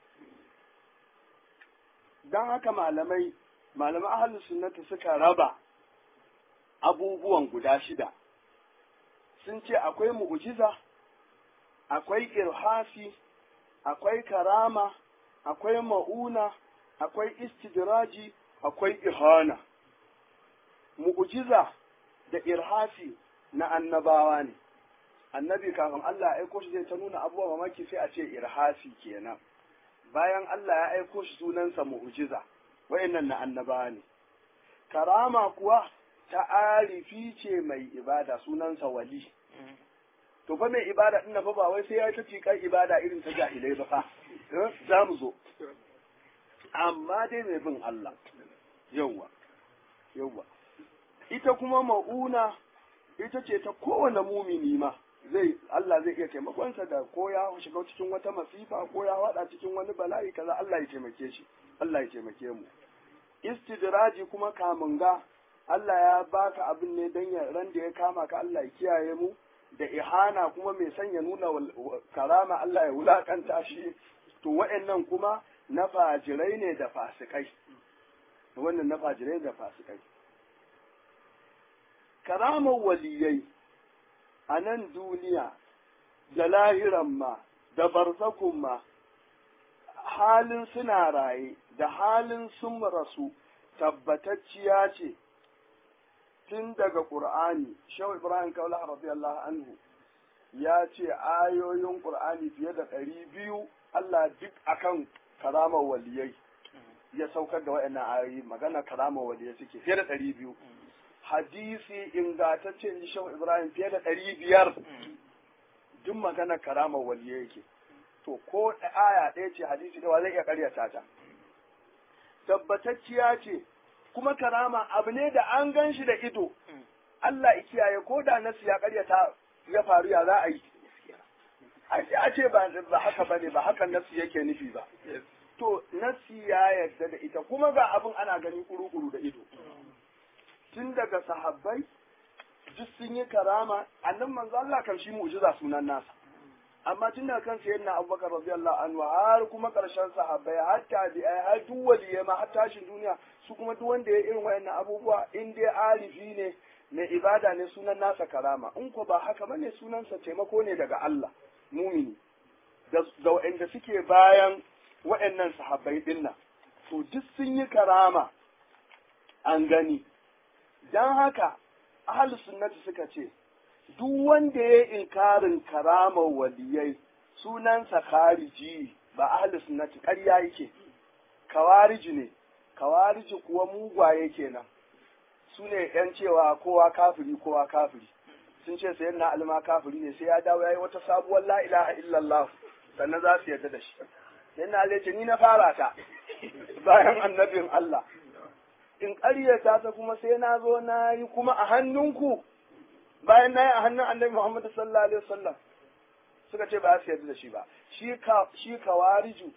dan haka malamai malaman ahlus sunnati suka raba abubuwan guda shida sun ce akwai mu'jiza akwai irhasi akwai karama akwai ma'una akwai istidraji akwai ihana mu'jiza da irhasi na annabawa ne annabi kafin Allah ya aiko shi zai ta nuna abubuwa mamaki sai a ce irhasi kenan bayan Allah ya aiko shi sunansa mu'jiza wayannan na annabawa ne karama kuwa ta arifi ce mai ibada sunansa wali to fa mai ibada din fa ba wai sai ya ta cikar ibada irin ta jahilai ba fa za mu zo amma dai mai bin Allah yawwa yawwa ita kuma ma'una ita ce ta kowane mumini ma zai Allah zai iya taimakonsa da ko ya shiga cikin wata masifa ko ya wada cikin wani bala'i kaza Allah ya taimake shi Allah ya taimake mu istidraji kuma kamunga Allah ya baka abin ne dan ya ran da ya kama ka Allah ya kiyaye mu da ihana kuma mai sanya nuna karama Allah ya wulakanta shi to wa'annan kuma na fajirai ne da fasikai wannan na fajirai da fasikai karamar waliyai a nan duniya da lahiran ma da barzakun ma halin suna raye da halin sun rasu tabbatacciya ce tun daga ƙur'ani shehu ibrahim kaula radiyallahu anhu ya ce ayoyin ƙur'ani fiye da ɗari biyu allah duk akan karamar waliyai ya saukar da waɗannan ayoyi magana karamar waliyai suke fiye da ɗari biyu hadisi ingantacce in shehu ibrahim fiye da ɗari biyar duk magana karamar waliyai yake to ko aya ɗaya ce hadisi da zai iya ƙaryata ta tabbatacciya ce kuma karama abu ne da an gan shi da ido Allah ya kiyaye ko da nasu ya ƙaryata ya faru ya za a yi a ce ba haka ba ne ba haka nasu yake nufi ba to nasi ya yarda da ita kuma ga abin ana gani kuru-kuru da ido tun daga sahabbai duk sun yi karama annan manzo Allah kan shi mu'jiza sunan nasa amma tun daga kan sayyidina Abubakar radiyallahu anhu har kuma karshen sahabbai har tabi'ai har duk waliyai ma har tashin duniya su kuma duk wanda ya irin wayannan abubuwa in dai arifi ne mai ibada ne sunan nasa karama in ko ba haka bane sunansa taimako ne daga Allah mumini da da wa'anda suke bayan wa'annan sahabbai dinnan to duk sun yi karama an gani dan haka ahlus sunnati suka ce duk wanda ya inkarin karamar waliyai sunansa khariji ba ahlus sunnati ƙarya yake kawariji ne kawariji kuwa mugwaye kenan su ne yan cewa kowa kafiri kowa kafiri sun ce sayan na alma kafiri ne sai ya dawo ya yi wata sabuwar la ilaha illallah sannan za su yarda da shi sayan na ce ni na fara ta bayan annabin Allah in ƙaryata ta kuma sai na zo na yi kuma a hannunku bayan na yi a hannun annabi Muhammad sallallahu alaihi wasallam suka ce ba su yarda da shi ba shi ka shi kawariju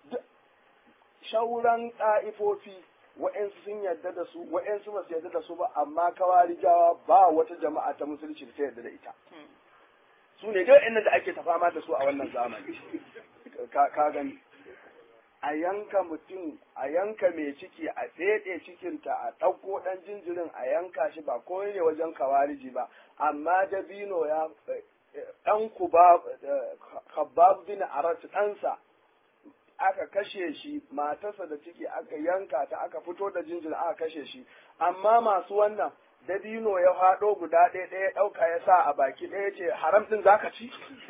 shauran ɗa'ifofi wa'yansu sun yarda da su wa'yansu ba su yarda da su ba amma kawarijawa ba wata jama'a ta musulunci da ta yarda da ita su ne dai inda da ake ta fama da su a wannan zamani ka gani a yanka mutum a yanka mai ciki a feɗe cikinta a ɗauko ɗan jinjirin a yanka shi ba ko ne wajen kawariji ba amma dabino ya ɗan kuba kabab bin arat ɗansa aka kashe shi matarsa da ciki aka yanka ta aka fito da jinjin aka kashe shi amma masu wannan dabino ya haɗo guda ɗaya ɗaya ɗauka ya sa a baki ɗaya ce haram ɗin zaka ci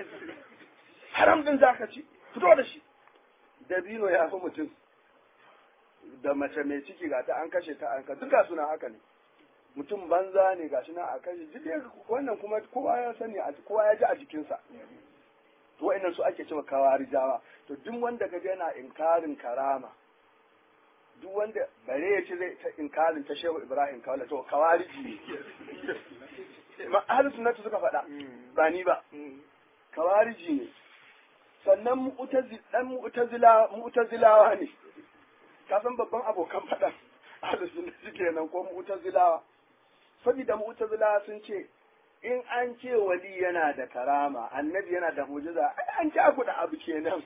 haram ɗin zaka ci fito da shi dabino ya fi mutum da mace mai ciki ga ta an kashe ta an ka duka suna haka ne mutum banza ne gashi na a kashe duk wannan kuma kowa ya sani kowa ya ji a jikinsa to wa'annan su ake cewa kawarijawa to duk wanda kaga yana inkarin karama duk wanda bare ya ce zai ta inkarin ta shehu ibrahim kawala to kawariji ne ma ahlus sunnati suka faɗa ba ni ba kawariji ne sannan mu'tazil dan mu'tazila mu'tazilawa ne ka san babban abokan faɗan ahlus sunnati kenan ko mu'tazilawa saboda mu'tazilawa sun ce in an ce wali yana da karama annabi yana da mujiza an ci aku da abu kenan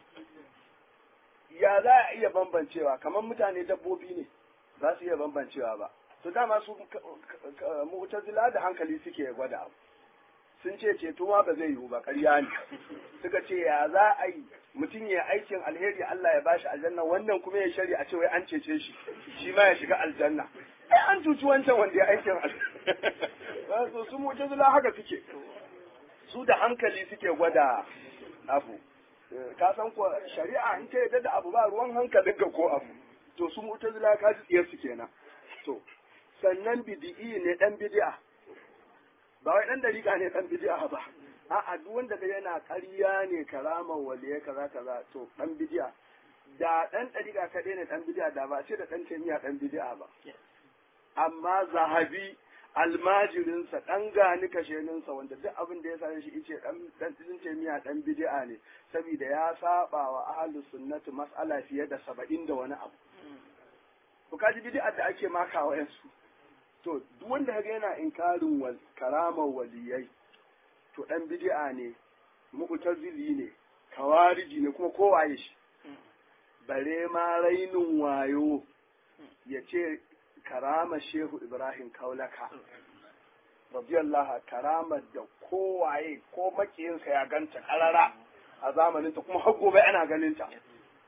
ya za a iya bambancewa kamar mutane dabbobi ne za su iya bambancewa ba to dama su mu'tazila da hankali suke gwada abu sun ce ceto ma ba zai yiwu ba ƙarya ne suka ce ya za a yi mutum ya aikin alheri Allah ya bashi aljanna wannan kuma ya shari a ce wai an cece shi shi ma ya shiga aljanna ai an cuci wancan wanda ya aikin alheri so su mu'tazila haka suke su da hankali suke gwada abu ka san ko shari'a in ta yadda da abu ba ruwan hankalin ka ko abu to su mu'tazila ka ji tsiyar su kenan to sannan bid'i ne dan bid'a ba wai dan dariƙa ne dan bid'a ba a'a duk wanda da yana ƙarya ne karaman waliye kaza kaza to dan bid'a da dan dariƙa kaɗai ne dan bid'a da ba ce da dan taimiya dan bid'a ba amma zahabi almajirinsa ɗan gani kasheninsa wanda duk abin da ya same shi ice ɗan ɗan taimiya ɗan bid'a ne saboda ya saba wa ahlus sunnati mas'ala fiye da saba'in da wani abu to kaji bid'a da ake makawa yansu to duk wanda kaga yana inkarin wal karamar waliyai to ɗan bid'a ne mu'tazili ne kawariji ne kuma kowaye shi bare ma rainin wayo ya ce karama shehu ibrahim kaulaka radiyallahu karamar da kowaye ko makiyinsa ya ganta karara a zamaninta kuma har gobe ana ganinta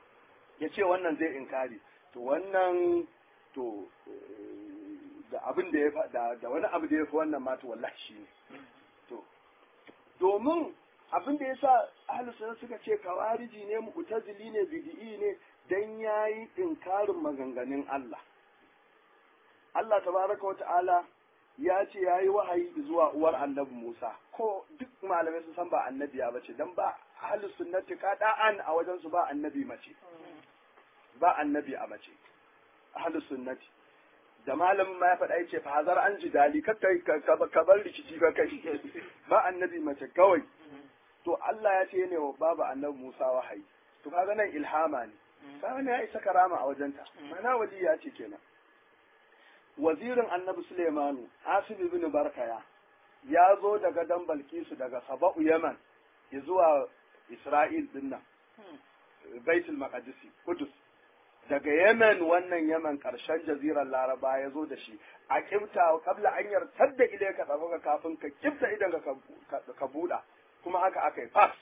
ya ce wannan zai inkari to wannan to da abin da ya da, da wani abu da ya fi wannan ma to wallahi shi ne to domin abin da yasa ahlus sunna suka ce kawariji ne mu'tazili ne bid'i ne dan yayi inkarin maganganun Allah Allah tabaraka wa ta'ala ya ce yayi wahayi zuwa uwar annabi Musa ko duk malamai sun san ba annabi ya bace dan ba ahlus sunnati qada'an a wajen su ba annabi mace ba annabi a mace ahlus sunnati da malamin ma ya faɗa ya ce fa hazar an ji dali ka bar rikici ka kai ba annabi mace kawai to Allah ya ce ne wa babu annabi Musa wahayi to kaga nan ilhama ne kaga ne ya isa karama a wajenta mana wali ya ce kenan wazirin annabi Suleimanu Asib ibn Barkaya ya zo daga dan Balkisu daga Saba'u Yaman zuwa Isra'il dinnan Baitul Maqdisi Kudus daga Yemen wannan Yemen ƙarshen jazirar Laraba ya zo da shi a kibta kabla an yartar da ile ka tsaro kafin ka kibta idan ka buɗa kuma haka aka yi fas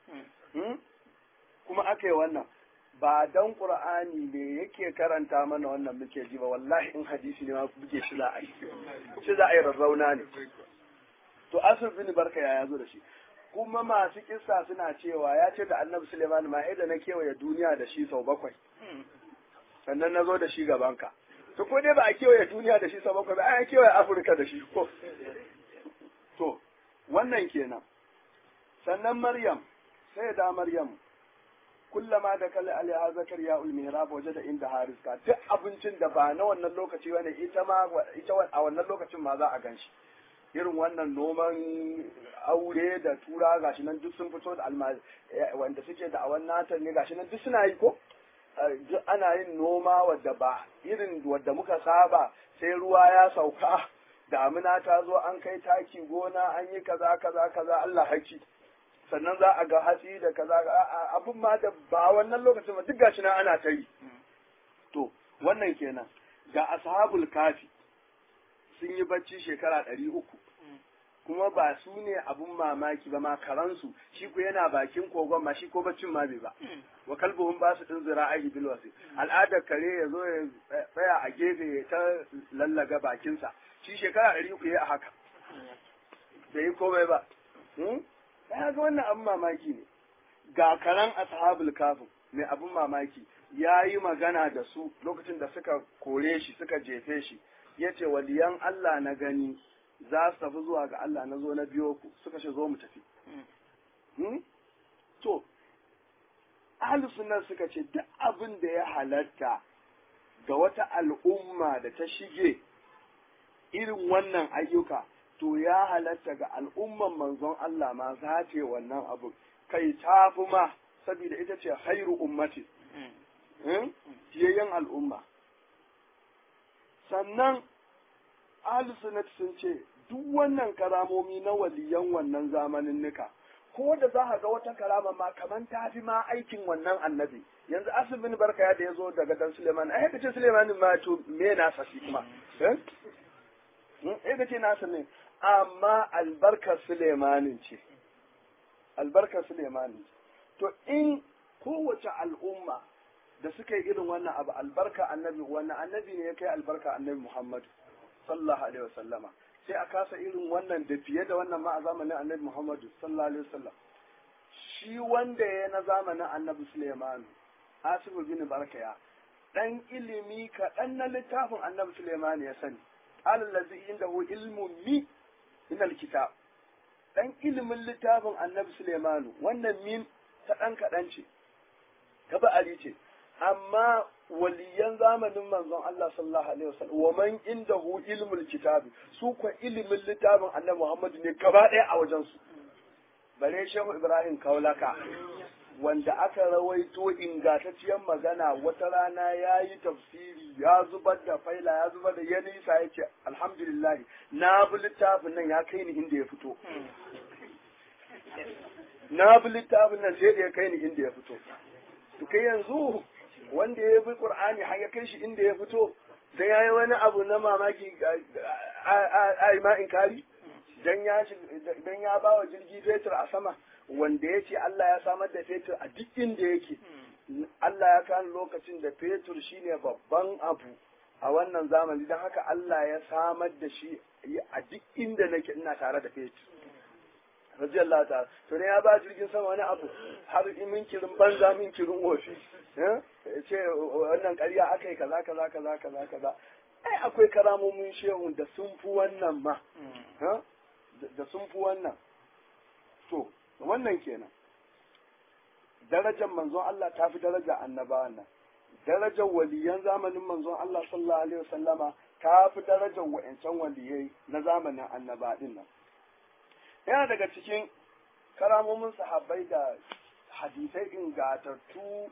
kuma aka yi wannan ba dan Qur'ani ne yake karanta mana wannan muke ji ba wallahi in hadisi ne ma buge shi za a yi shi za a yi rarrauna ne to asir bin barka ya zo da shi kuma masu kissa suna cewa ya ce da annabi Suleiman ma da na kewaye duniya da shi sau bakwai sannan na zo da shi gabanka to ko dai ba a kewaye duniya da shi sau bakwai ba a kewaye afirka da shi ko to wannan kenan sannan maryam sai da maryam kullama da kalli alaiha zakariya ul mihrab waje da inda hariska duk abincin da ba na wannan lokaci bane ita ma ita a wannan lokacin ma za a ganshi irin wannan noman aure da tura gashi nan duk sun fito da almaz wanda suke da awan natan ne gashi nan duk suna yi ko ana yin noma wadda ba irin wadda muka saba sai ruwa ya sauka damina ta zo an kai taki gona an yi kaza kaza kaza Allah haki sannan za a ga hatsi da kaza abin ma da ba wannan lokacin ba duk gashi nan ana ta yi to wannan kenan ga ashabul kafi sun yi bacci shekara ɗari uku kuma ba su ne abun mamaki ba ma karansu shi ko yana bakin kogon ma shi ko baccin ma bai ba wa kalbuhum ba su din zira'i bil wasi al'adar kare ya zo ya tsaya a gefe ya ta lallaga bakinsa shi shekara ɗari uku ya haka bai yi komai ba ya ga wannan abun mamaki ne ga karan ashabul kafin mai abun mamaki ya yi magana da su lokacin da suka kore shi suka jefe shi ya ce waliyan Allah na gani za su tafi zuwa ga Allah na zo na biyo ku suka ce zo mu tafi. To, ahalus sunan suka ce duk abin da ya halatta ga wata al'umma da ta shige irin wannan ayyuka to ya halatta ga al'umman manzon Allah ma za ta wannan abu kai tafi ma saboda ita ce hairu ummati. Fiyayyen al'umma. sannan alusunat sun ce duk wannan karamomi na waliyan wannan zamanin nika ko da za ka ga wata karama ma kaman ta fi ma aikin wannan annabi yanzu asibin barka ya da ya zo daga dan suleiman ai ka ce suleiman ma to me na shi kuma eh ka ce nasa ne amma albarkar suleimanin ce albarkar suleimanin to in kowace al'umma da suka yi irin wannan abu albarka annabi wannan annabi ne ya kai albarka annabi Muhammad sallallahu alaihi wasallama sai a kasa irin wannan da fiye da wannan ma a zamanin annabi Muhammad sallallahu alaihi wasallam shi wanda ya na zamanin annabi Suleiman Asibu bin Barkaya dan ilimi kaɗan na littafin annabi Suleiman ya sani alallazi indahu ilmun mi min alkitab dan ilimin littafin annabi Suleiman wannan min ta dan kaɗan ce ta ba'ari ce amma waliyan zamanin manzon Allah sallallahu alaihi wasallam wa man indahu ilmul kitabi su ko ilimin littafin annabi Muhammad ne gaba ɗaya a wajen su bare Shehu Ibrahim Kaulaka wanda aka rawaito ingantacciyar magana wata rana ya yi tafsiri ya zubar da faila ya zubar da ya nisa ya ce alhamdulillah na bi littafin nan ya kai ni inda ya fito na bi littafin nan sai da ya kai ni inda ya fito to kai yanzu wanda ya bi qur'ani har ya kai shi inda ya fito dan yayi wani abu na mamaki ai ma inkari dan ya dan ya bawa jirgi fetur a sama wanda ya ce Allah ya samar da fetur a duk inda yake Allah ya kan lokacin da fetur shine babban abu a wannan zamani don haka Allah ya samar da shi a duk inda nake ina tare da fetur radiyallahu ta'ala to ne ya ba jirgin sama wani abu har min kirin banza min kirin wofi ce wannan ƙarya aka yi kaza kaza kaza kaza kaza ai akwai karamomin shehun da sun fi wannan ma da sun fi wannan to wannan kenan darajar manzon Allah ta fi daraja annabawan nan darajar waliyan zamanin manzon Allah sallallahu alaihi wasallama ta fi darajar wa'ancan waliyai na zamanin annaba din nan yana daga cikin karamomin sahabbai da hadisai ingatattu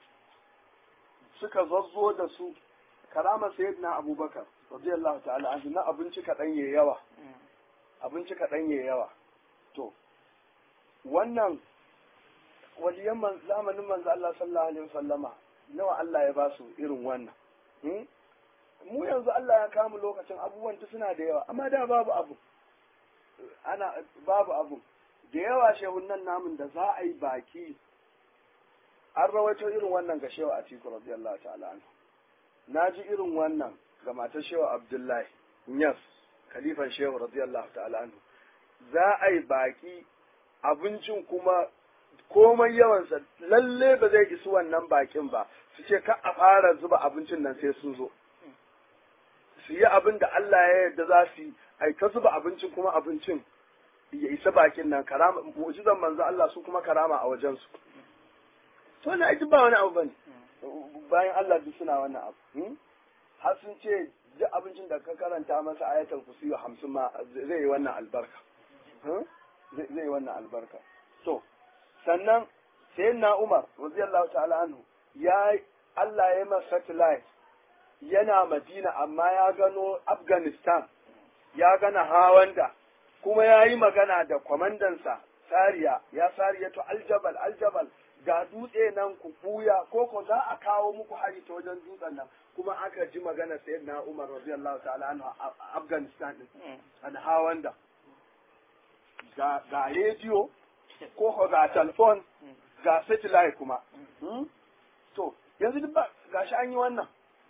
suka zazzo da su karama sayyidina abubakar radiyallahu ta'ala anhu na abinci kaɗan ya yawa abinci kaɗan ya yawa to wannan waliyan zamanin manzo Allah sallallahu alaihi wasallama nawa Allah ya ba su irin wannan mu yanzu Allah ya kamu lokacin abubuwan ta suna da yawa amma da babu abu ana babu abu da yawa shehun nan namun da za a yi baki an rawaito irin wannan ga shewa atiku radiyallahu ta'ala anhu na ji irin wannan ga matar shewa abdullahi yas khalifan shehu radiyallahu ta'ala anhu za a yi baki abincin kuma komai yawansa lalle ba zai isu wannan bakin ba su ce ka a fara zuba abincin nan sai sun zo su yi abin da Allah ya yarda za su yi ai ta zuba abincin kuma abincin ya isa bakin nan karama mu'jizan manzo Allah su kuma karama a wajen su to ne ai ba wani abu bane bayan Allah duk suna wannan abu har sun ce duk abincin da ka karanta masa ayatul kursi 50 ma zai yi wannan albarka zai yi wannan albarka to sannan sayyidina Umar radiyallahu ta'ala anhu ya Allah ya masa satellite yana Madina amma ya gano Afghanistan ya gana Hawanda kuma ya yi magana da kwamandansa Sariya ya Sariya to aljabal aljabal ga dutse nan ku buya ko ko za a kawo muku hari ta wajen dutsen nan kuma aka ji magana sayyidina Umar radiyallahu ta'ala anhu a Afghanistan din an Hawanda ga ga rediyo ko ga telefon ga satellite kuma to yanzu duk ba gashi an yi wannan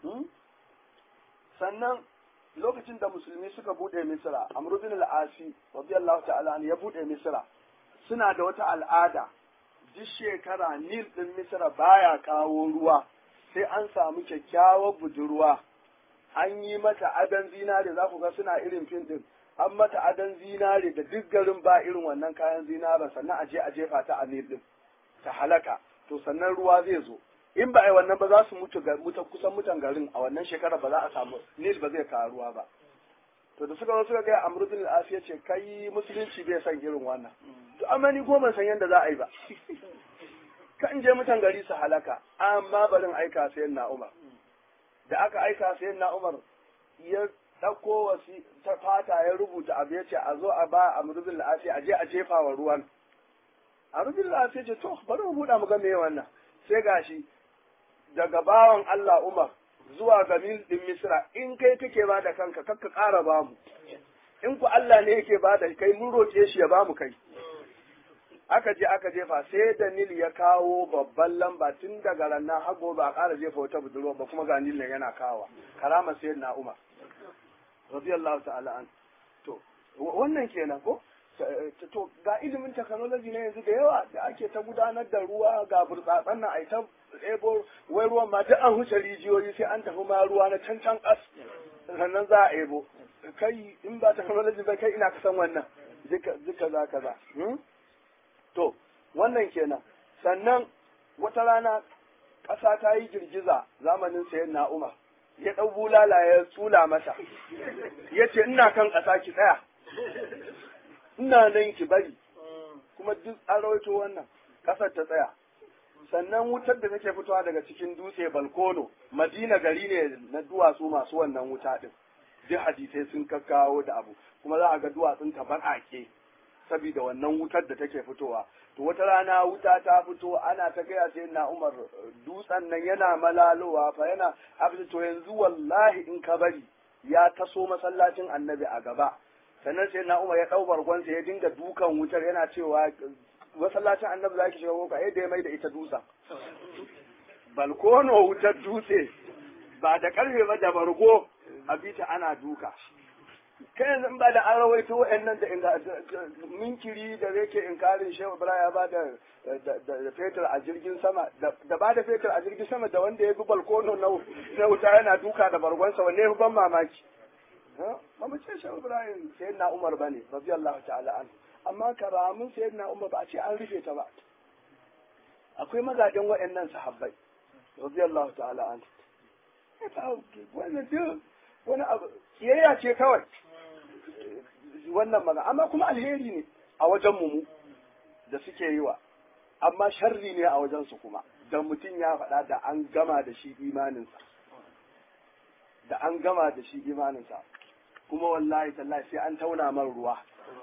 sannan lokacin da musulmi suka bude misira amru bin al-asi radiyallahu ta'ala ya bude misira suna da wata al'ada duk shekara nil din misira baya kawo ruwa sai an samu kyakkyawar budurwa an yi mata adan zinare za ku ga suna irin fin din an mata adan zinare da duk garin ba irin wannan kayan zinaren sannan a je a jefa ta a nil din ta halaka to sannan ruwa zai zo in ba a yi wannan ba za su mutu mutu kusan mutan garin a wannan shekara ba za a samu nil ba zai kawo ruwa ba to da suka zo suka gaya amru bin al ya ce kai musulunci bai san irin wannan to amma ni goma san yadda za a yi ba kan je mutan gari su halaka amma barin aika sayan na umar da aka aika sayan na umar ya ɗauko wasi ta fata ya rubuta abu ya ce a zo a ba amru bin al a je a jefa wa ruwan amru bin al ya ce to bari mu buɗa mu ga me wannan sai gashi daga bawan Allah Umar zuwa ga mil din Misra in kai kake ba da kanka kakka ƙara ba mu in ku Allah ne yake ba da kai mun roƙe shi ya ba mu kai aka je aka jefa sai da Nil ya kawo babban lamba tun daga ranar hago ba a ƙara jefa wata budurwa ba kuma ga Nil ne yana kawa karama sai na Umar radiyallahu ta'ala an to wannan kenan ko to ga ilimin technology na yanzu da yawa da ake ta gudanar da ruwa ga burtsatsen nan ai ta ebo wai ruwan ma duk an huce rijiyoyi sai an tafi ma ruwa na can can kas sannan za a ebo kai in ba technology ba kai ina kasan wannan duka duka za ka za to wannan kenan sannan wata rana ƙasa ta yi girgiza zamanin sayan na umar ya ɗau bulala ya tsula mata ya ce ina kan ƙasa ki tsaya ina nan ki bari kuma duk an rawaito wannan kasar ta tsaya sannan wutar da take fitowa daga cikin dutse balkono madina gari ne na duwatsu masu wannan wuta din duk hadisai sun kakkawo da abu kuma za a ga duwatsun ta ake saboda wannan wutar da take fitowa to wata rana wuta ta fito ana ta gaya sai na umar dutsen nan yana malalowa fa yana abin to yanzu wallahi in ka bari ya taso masallacin annabi a gaba sannan sai na umar ya ɗau bargonsa ya dinga dukan wutar yana cewa masallacin annabi za ki shiga koka yadda ya mai da ita dusa balkono wutar dutse ba da karfe ba da bargo a bita ana duka kai yanzu in ba da an rawaito wa'annan da inda minkiri da yake inkarin shehu ibrahim ya ba da da fetur a jirgin sama da ba da fetur a jirgin sama da wanda ya bi balkono na wuta yana duka da bargonsa wanne ya fi ban mamaki ba mu ce shehu ibrahim sai na umar bane radiyallahu ta'ala an amma karamin sai na umar ba a ce an rufe ta ba akwai mazajen wa'annan sahabbai radiyallahu ta'ala an wannan duk wani abu kiyayya ce kawai wannan magana amma kuma alheri ne a wajen mu da suke yi wa amma sharri ne a wajen su kuma da mutum ya faɗa da an gama da shi imaninsa da an gama da shi imaninsa kuma wallahi tallahi sai an tauna man ruwa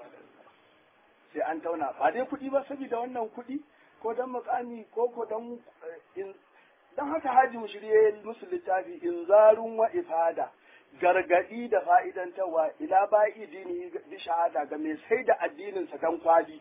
sai an tauna ba dai kuɗi ba saboda wannan kuɗi ko dan makami ko ko dan dan haka haji mushriye musu littafi inzarun wa ifada gargadi da fa'idantarwa ila ba'i dini bi shahada ga mai sai da addininsa dan kwali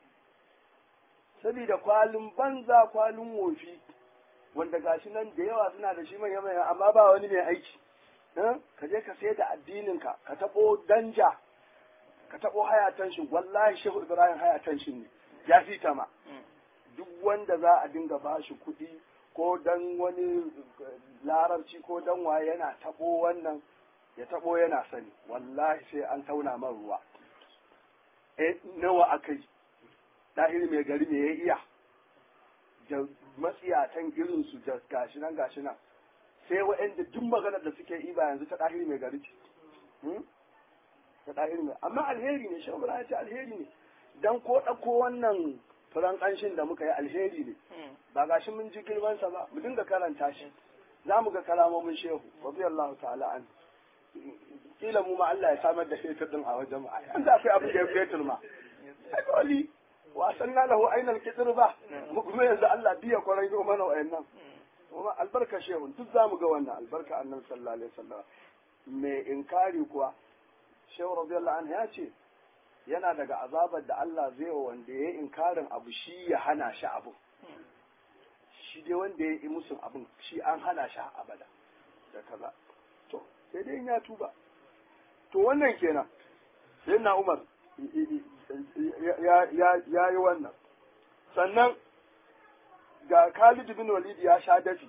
saboda kwalin banza kwalin wofi wanda gashi nan da yawa suna da shi manya manya amma ba wani mai aiki ka je ka sai da addininka ka taɓo danja ka taɓo hayatan shi wallahi shehu ibrahim hayatan shi ne ya fi ma duk wanda za a dinga ba shi kuɗi ko dan wani larabci ko dan waye yana taɓo wannan ya taɓo yana sani wallahi sai an tauna man ruwa e nawa aka yi ɗahiri mai gari me ya iya da matsiyatan irinsu da gashi nan gashi nan sai wa'anda duk maganar da suke yi ba yanzu ta ɗahiri mai gari ce ta ɗahiri mai amma alheri ne shi ya ce alheri ne dan ko ɗauko wannan furan ƙanshin da muka yi alheri ne ba gashi mun ji girmansa ba mu dinga karanta shi za mu ga kalamomin shehu radiyallahu ta'ala an kila mu ma Allah ya samar da fetur din a wajen mu an da akwai abin da ya fetur ma ai dole wasan na lahu ainal kitir ba mu kuma yanzu Allah biya kwarai ga mana wayannan kuma albarka shehu duk zamu ga wannan albarka annabi sallallahu alaihi wasallam mai inkari kuwa shehu radiyallahu anhu ya ce yana daga azabar da Allah zai wa wanda ya yi inkarin abu shi ya hana shi abu shi dai wanda ya yi musun abin shi an hana shi abada da kaza to sai dai ya tuba to wannan kenan sai na Umar ya yi wannan sannan ga Khalid bin Walid ya sha dafi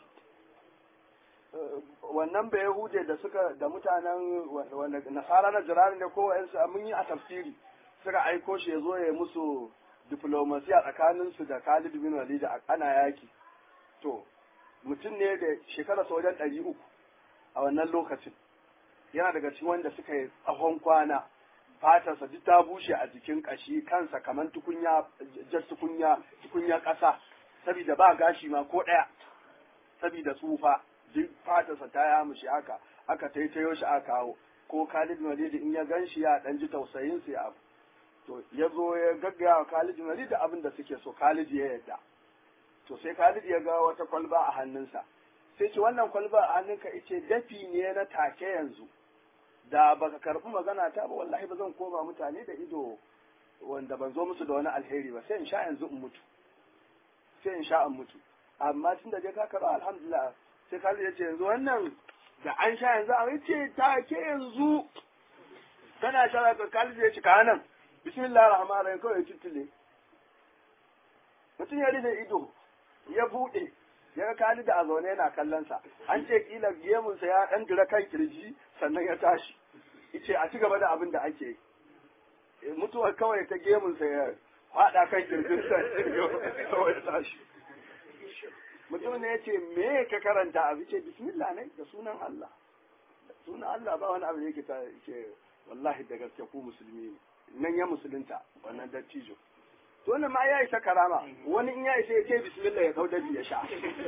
wannan bai Yahude da suka da mutanen wanda nasara na jirani ne ko wa'ansu mun yi a tafsiri suka aiko shi ya zo ya musu diplomasiya tsakaninsu da Khalid bin Walid ana yaki to mutum ne da shekara wajen ɗari uku a wannan lokacin yana daga cikin wanda suka yi tsawon kwana fatarsa duk ta bushe a jikin ƙashi kansa kamar tukunya jar tukunya tukunya ƙasa saboda ba gashi ma ko ɗaya saboda tsufa duk fatarsa ta yamushi haka aka taitayo shi aka kawo ko Khalid Walid in ya gan shi ya dan ji tausayin sai abu to ya zo ya gaggaya wa Khalid Walid da abin da suke so Khalid ya yarda to sai Khalid ya ga wata kwalba a hannunsa sai ce wannan kwalba a hannunka ice dafi ne na take yanzu da baka karbi magana ta ba wallahi ba zan koma mutane da ido wanda ban zo musu da wani alheri ba sai in sha yanzu in mutu sai in sha in mutu amma tun da je ka karba alhamdulillah sai Khalid ya ce yanzu wannan da an sha yanzu a ce take yanzu kana sha ka Khalid ya ce ka nan bismillahir rahmanir rahim kawai tuttule mutum ya rufe ido ya buɗe ya ga Khalid a zaune yana kallon sa an ce kila gemunsa ya dan dira kan kirji sannan ya tashi yace a ci gaba da abin da ake mutuwar kawai ta gemunsa ya faɗa kan kirjin sa kawai ya tashi mutum ne yace me ka karanta abu ce bismillah ne da sunan Allah sunan Allah ba wani abu da yake ta yake wallahi da gaske ku musulmi ne nan ya musulunta wannan dattijo to wannan ma ya isa karama wani in ya isa ya ce bismillah ya kauda ya sha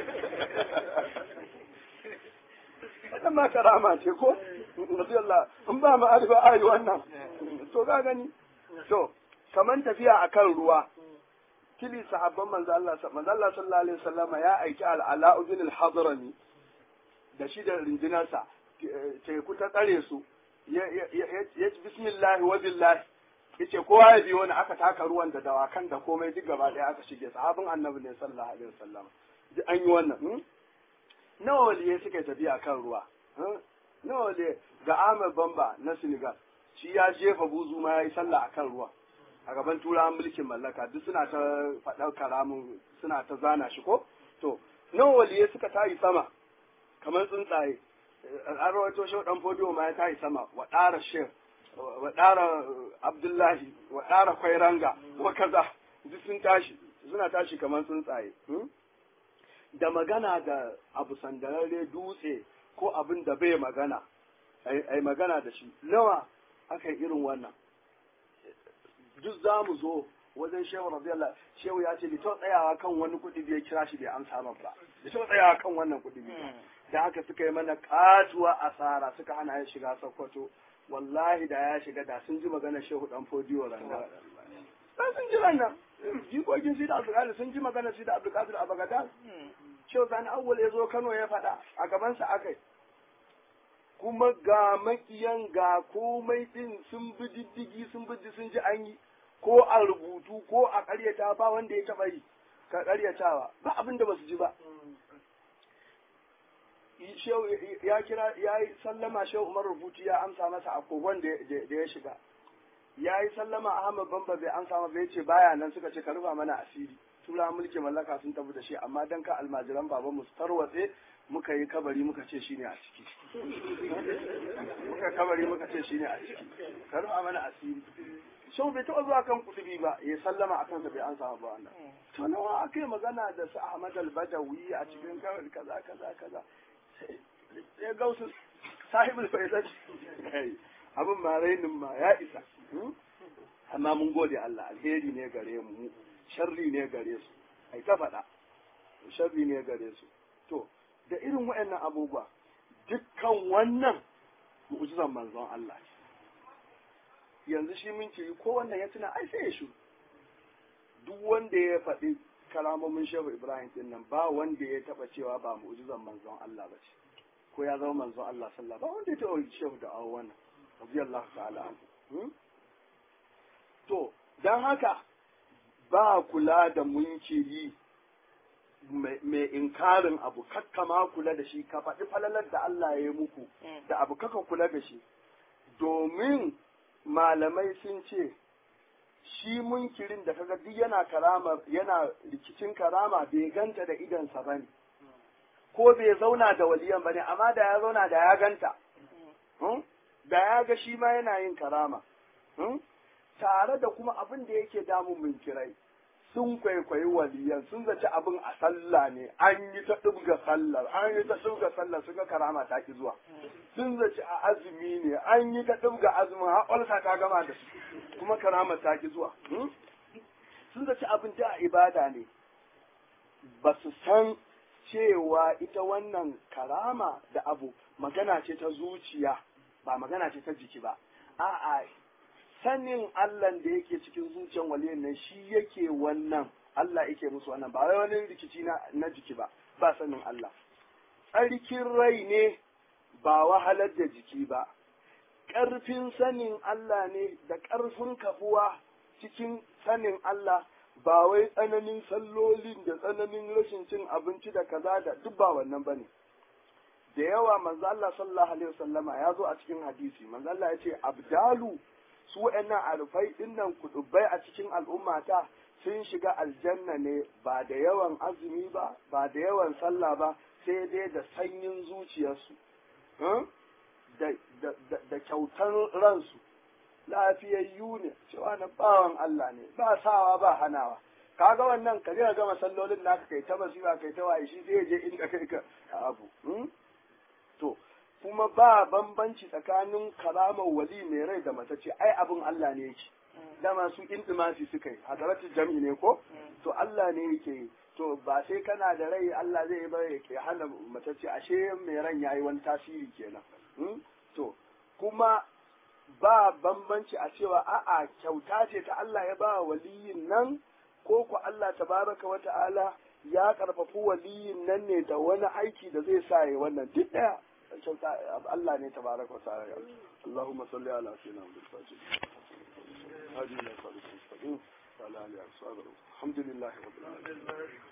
wannan ma karama ce ko radiyallah in ba ma arifa ayi wannan to ga gani to kaman tafiya akan ruwa kili sahabban manzo Allah manzo Allah sallallahu alaihi wasallama ya aiki al-ala ibn al-hadrami da shi da rindinarsa teku ta tsare su ya bismillah wa billahi yace kowa ya biyo ni aka taka ruwan da dawakan da komai duk gaba daya aka shige sahabin annabi ne sallallahu alaihi wasallam duk an yi wannan nawa waliyai suka yi tafiya kan ruwa nawa waliyai ga Ahmed Bamba na Senegal shi ya jefa buzu ma ya yi sallah a kan ruwa a gaban turawan mulkin mallaka duk suna ta faɗar karamin suna ta zana shi ko to nawa waliyai suka tayi sama kamar tsuntsaye an rawaito shi dan fodiyo ma ya tayi sama wa ɗara shek wa ɗara abdullahi wa ɗara kwairanga wa kaza duk sun tashi suna tashi kamar tsuntsaye da magana da abu sandararre dutse ko abin da bai magana ai magana da shi nawa aka yi irin wannan duk za mu zo wajen shehu radiyallahu shehu ya ce bito tsayawa kan wani kuɗi da ya kira shi bai amsa min ba bito tsayawa kan wannan kuɗi da haka suka yi mana katuwa asara suka hana ya shiga sokoto wallahi da ya shiga da sun ji magana shehu dan fodiyo randa dan sun ji rannan jikokin shi da abdulkadir sun ji magana shi da abdulkadir a bagadan shehu sani awwal ya zo kano ya faɗa a gabansa akai kuma ga makiyan ga komai din sun bi diddigi sun bi sun ji an yi ko a rubutu ko a ƙaryata ba wanda ya taɓa yi ka ƙaryatawa ba abin da basu ji ba shehu ya kira ya yi sallama shehu umar rubutu ya amsa masa a kogon da ya shiga ya yi sallama ahmad bamba bai amsa masa ya ce baya nan suka ce ka rufa mana asiri tura mulki mallaka sun tafi da shi amma dan ka almajiran babanmu su tarwatse muka yi kabari muka ce shine a ciki muka kabari muka ce shine a ciki ka rufa mana asiri shau bai taɓa zuwa kan kutubi ba ya sallama a kansa bai an samu ba wannan to nawa aka yi magana da su ahmad al-badawi a cikin kawai kaza kaza kaza sai gausu sahibul faizat abin ma rainin ma ya isa amma mun gode Allah alheri ne gare mu sharri ne gare su ai ta faɗa sharri ne gare su to da irin waɗannan abubuwa dukkan wannan mu'jizan manzon Allah yanzu shi mun ce ko wannan ya tuna ai sai ya shu duk wanda ya faɗi kalamomin shehu ibrahim din nan ba wanda ya taba cewa ba mu'jizan manzon Allah ba ce ko ya zama manzon Allah sallallahu ba wanda ya taba shehu da awo wannan radiyallahu ta'ala anhu to dan haka ba kula da munkiri mai inkarin abu kakka ma kula da shi ka faɗi falalar da Allah ya yi muku da abu kaka kula da shi domin malamai sun ce shi munkirin da kaga duk yana karama yana rikicin karama bai ganta da idansa ba ne ko bai zauna da waliyan ba ne amma da ya zauna da ya ganta da ya ga shi ma yana yin karama tare da kuma abin da yake damun munkirai sun kwaikwayi waliyan sun zaci abin a sallah ne an yi ta ɗubga sallar an yi ta ɗubga sallar sun ga karama ta ki zuwa sun zaci a azumi ne an yi ta ɗubga azumin har ƙwalsa ta gama da su kuma karama ta ki zuwa sun zaci abin da a ibada ne ba su san cewa ita wannan karama da abu magana ce ta zuciya ba magana ce ta jiki ba a'a sanin Allah da yake cikin zuciyar waliyan nan shi yake wannan Allah yake musu wannan ba wai wani rikici na, na jiki ba ba sanin Allah tsarkin rai ne ba wahalar da jiki ba ƙarfin sanin Allah ne da ƙarfin kafuwa cikin sanin Allah ba wai tsananin sallolin da tsananin rashin cin abinci da kaza da duk ba wannan bane da yawa manzo Allah sallallahu alaihi wasallama ya zo a cikin hadisi manzo Allah ya ce abdalu su wa'annan arfai dinnan kudubai a cikin al'ummata sun shiga aljanna ne ba da yawan azumi ba ba da yawan sallah ba sai dai da sanyin zuciyarsu da kyautar ransu lafiyayyu ne cewa na bawan Allah ne ba sawa ba hanawa kaga wannan ka je gama sallolin naka kai ta basira kai ta waye shi zai je inda kai ka abu to kuma ba bambanci tsakanin karamar wali mai rai da matacce ai abin Allah ne yake dama su intimasi suka yi hadaratu jam'i ne ko to Allah ne yake yi to ba sai kana da rai Allah zai bar ya hana matacce ashe mai ran yayi wani tasiri kenan to kuma ba bambanci a cewa a'a kyauta ce ta Allah ya ba waliyin nan ko ku Allah tabaraka wa ta'ala ya karfafi waliyin nan ne da wani aiki da zai sa ya wannan duk daya kyauta Allah ne tabaraka wa ta'ala Allahumma salli ala sayyidina Muhammad fajr hadi ila sallallahu alaihi wa sallam alhamdulillah rabbil alamin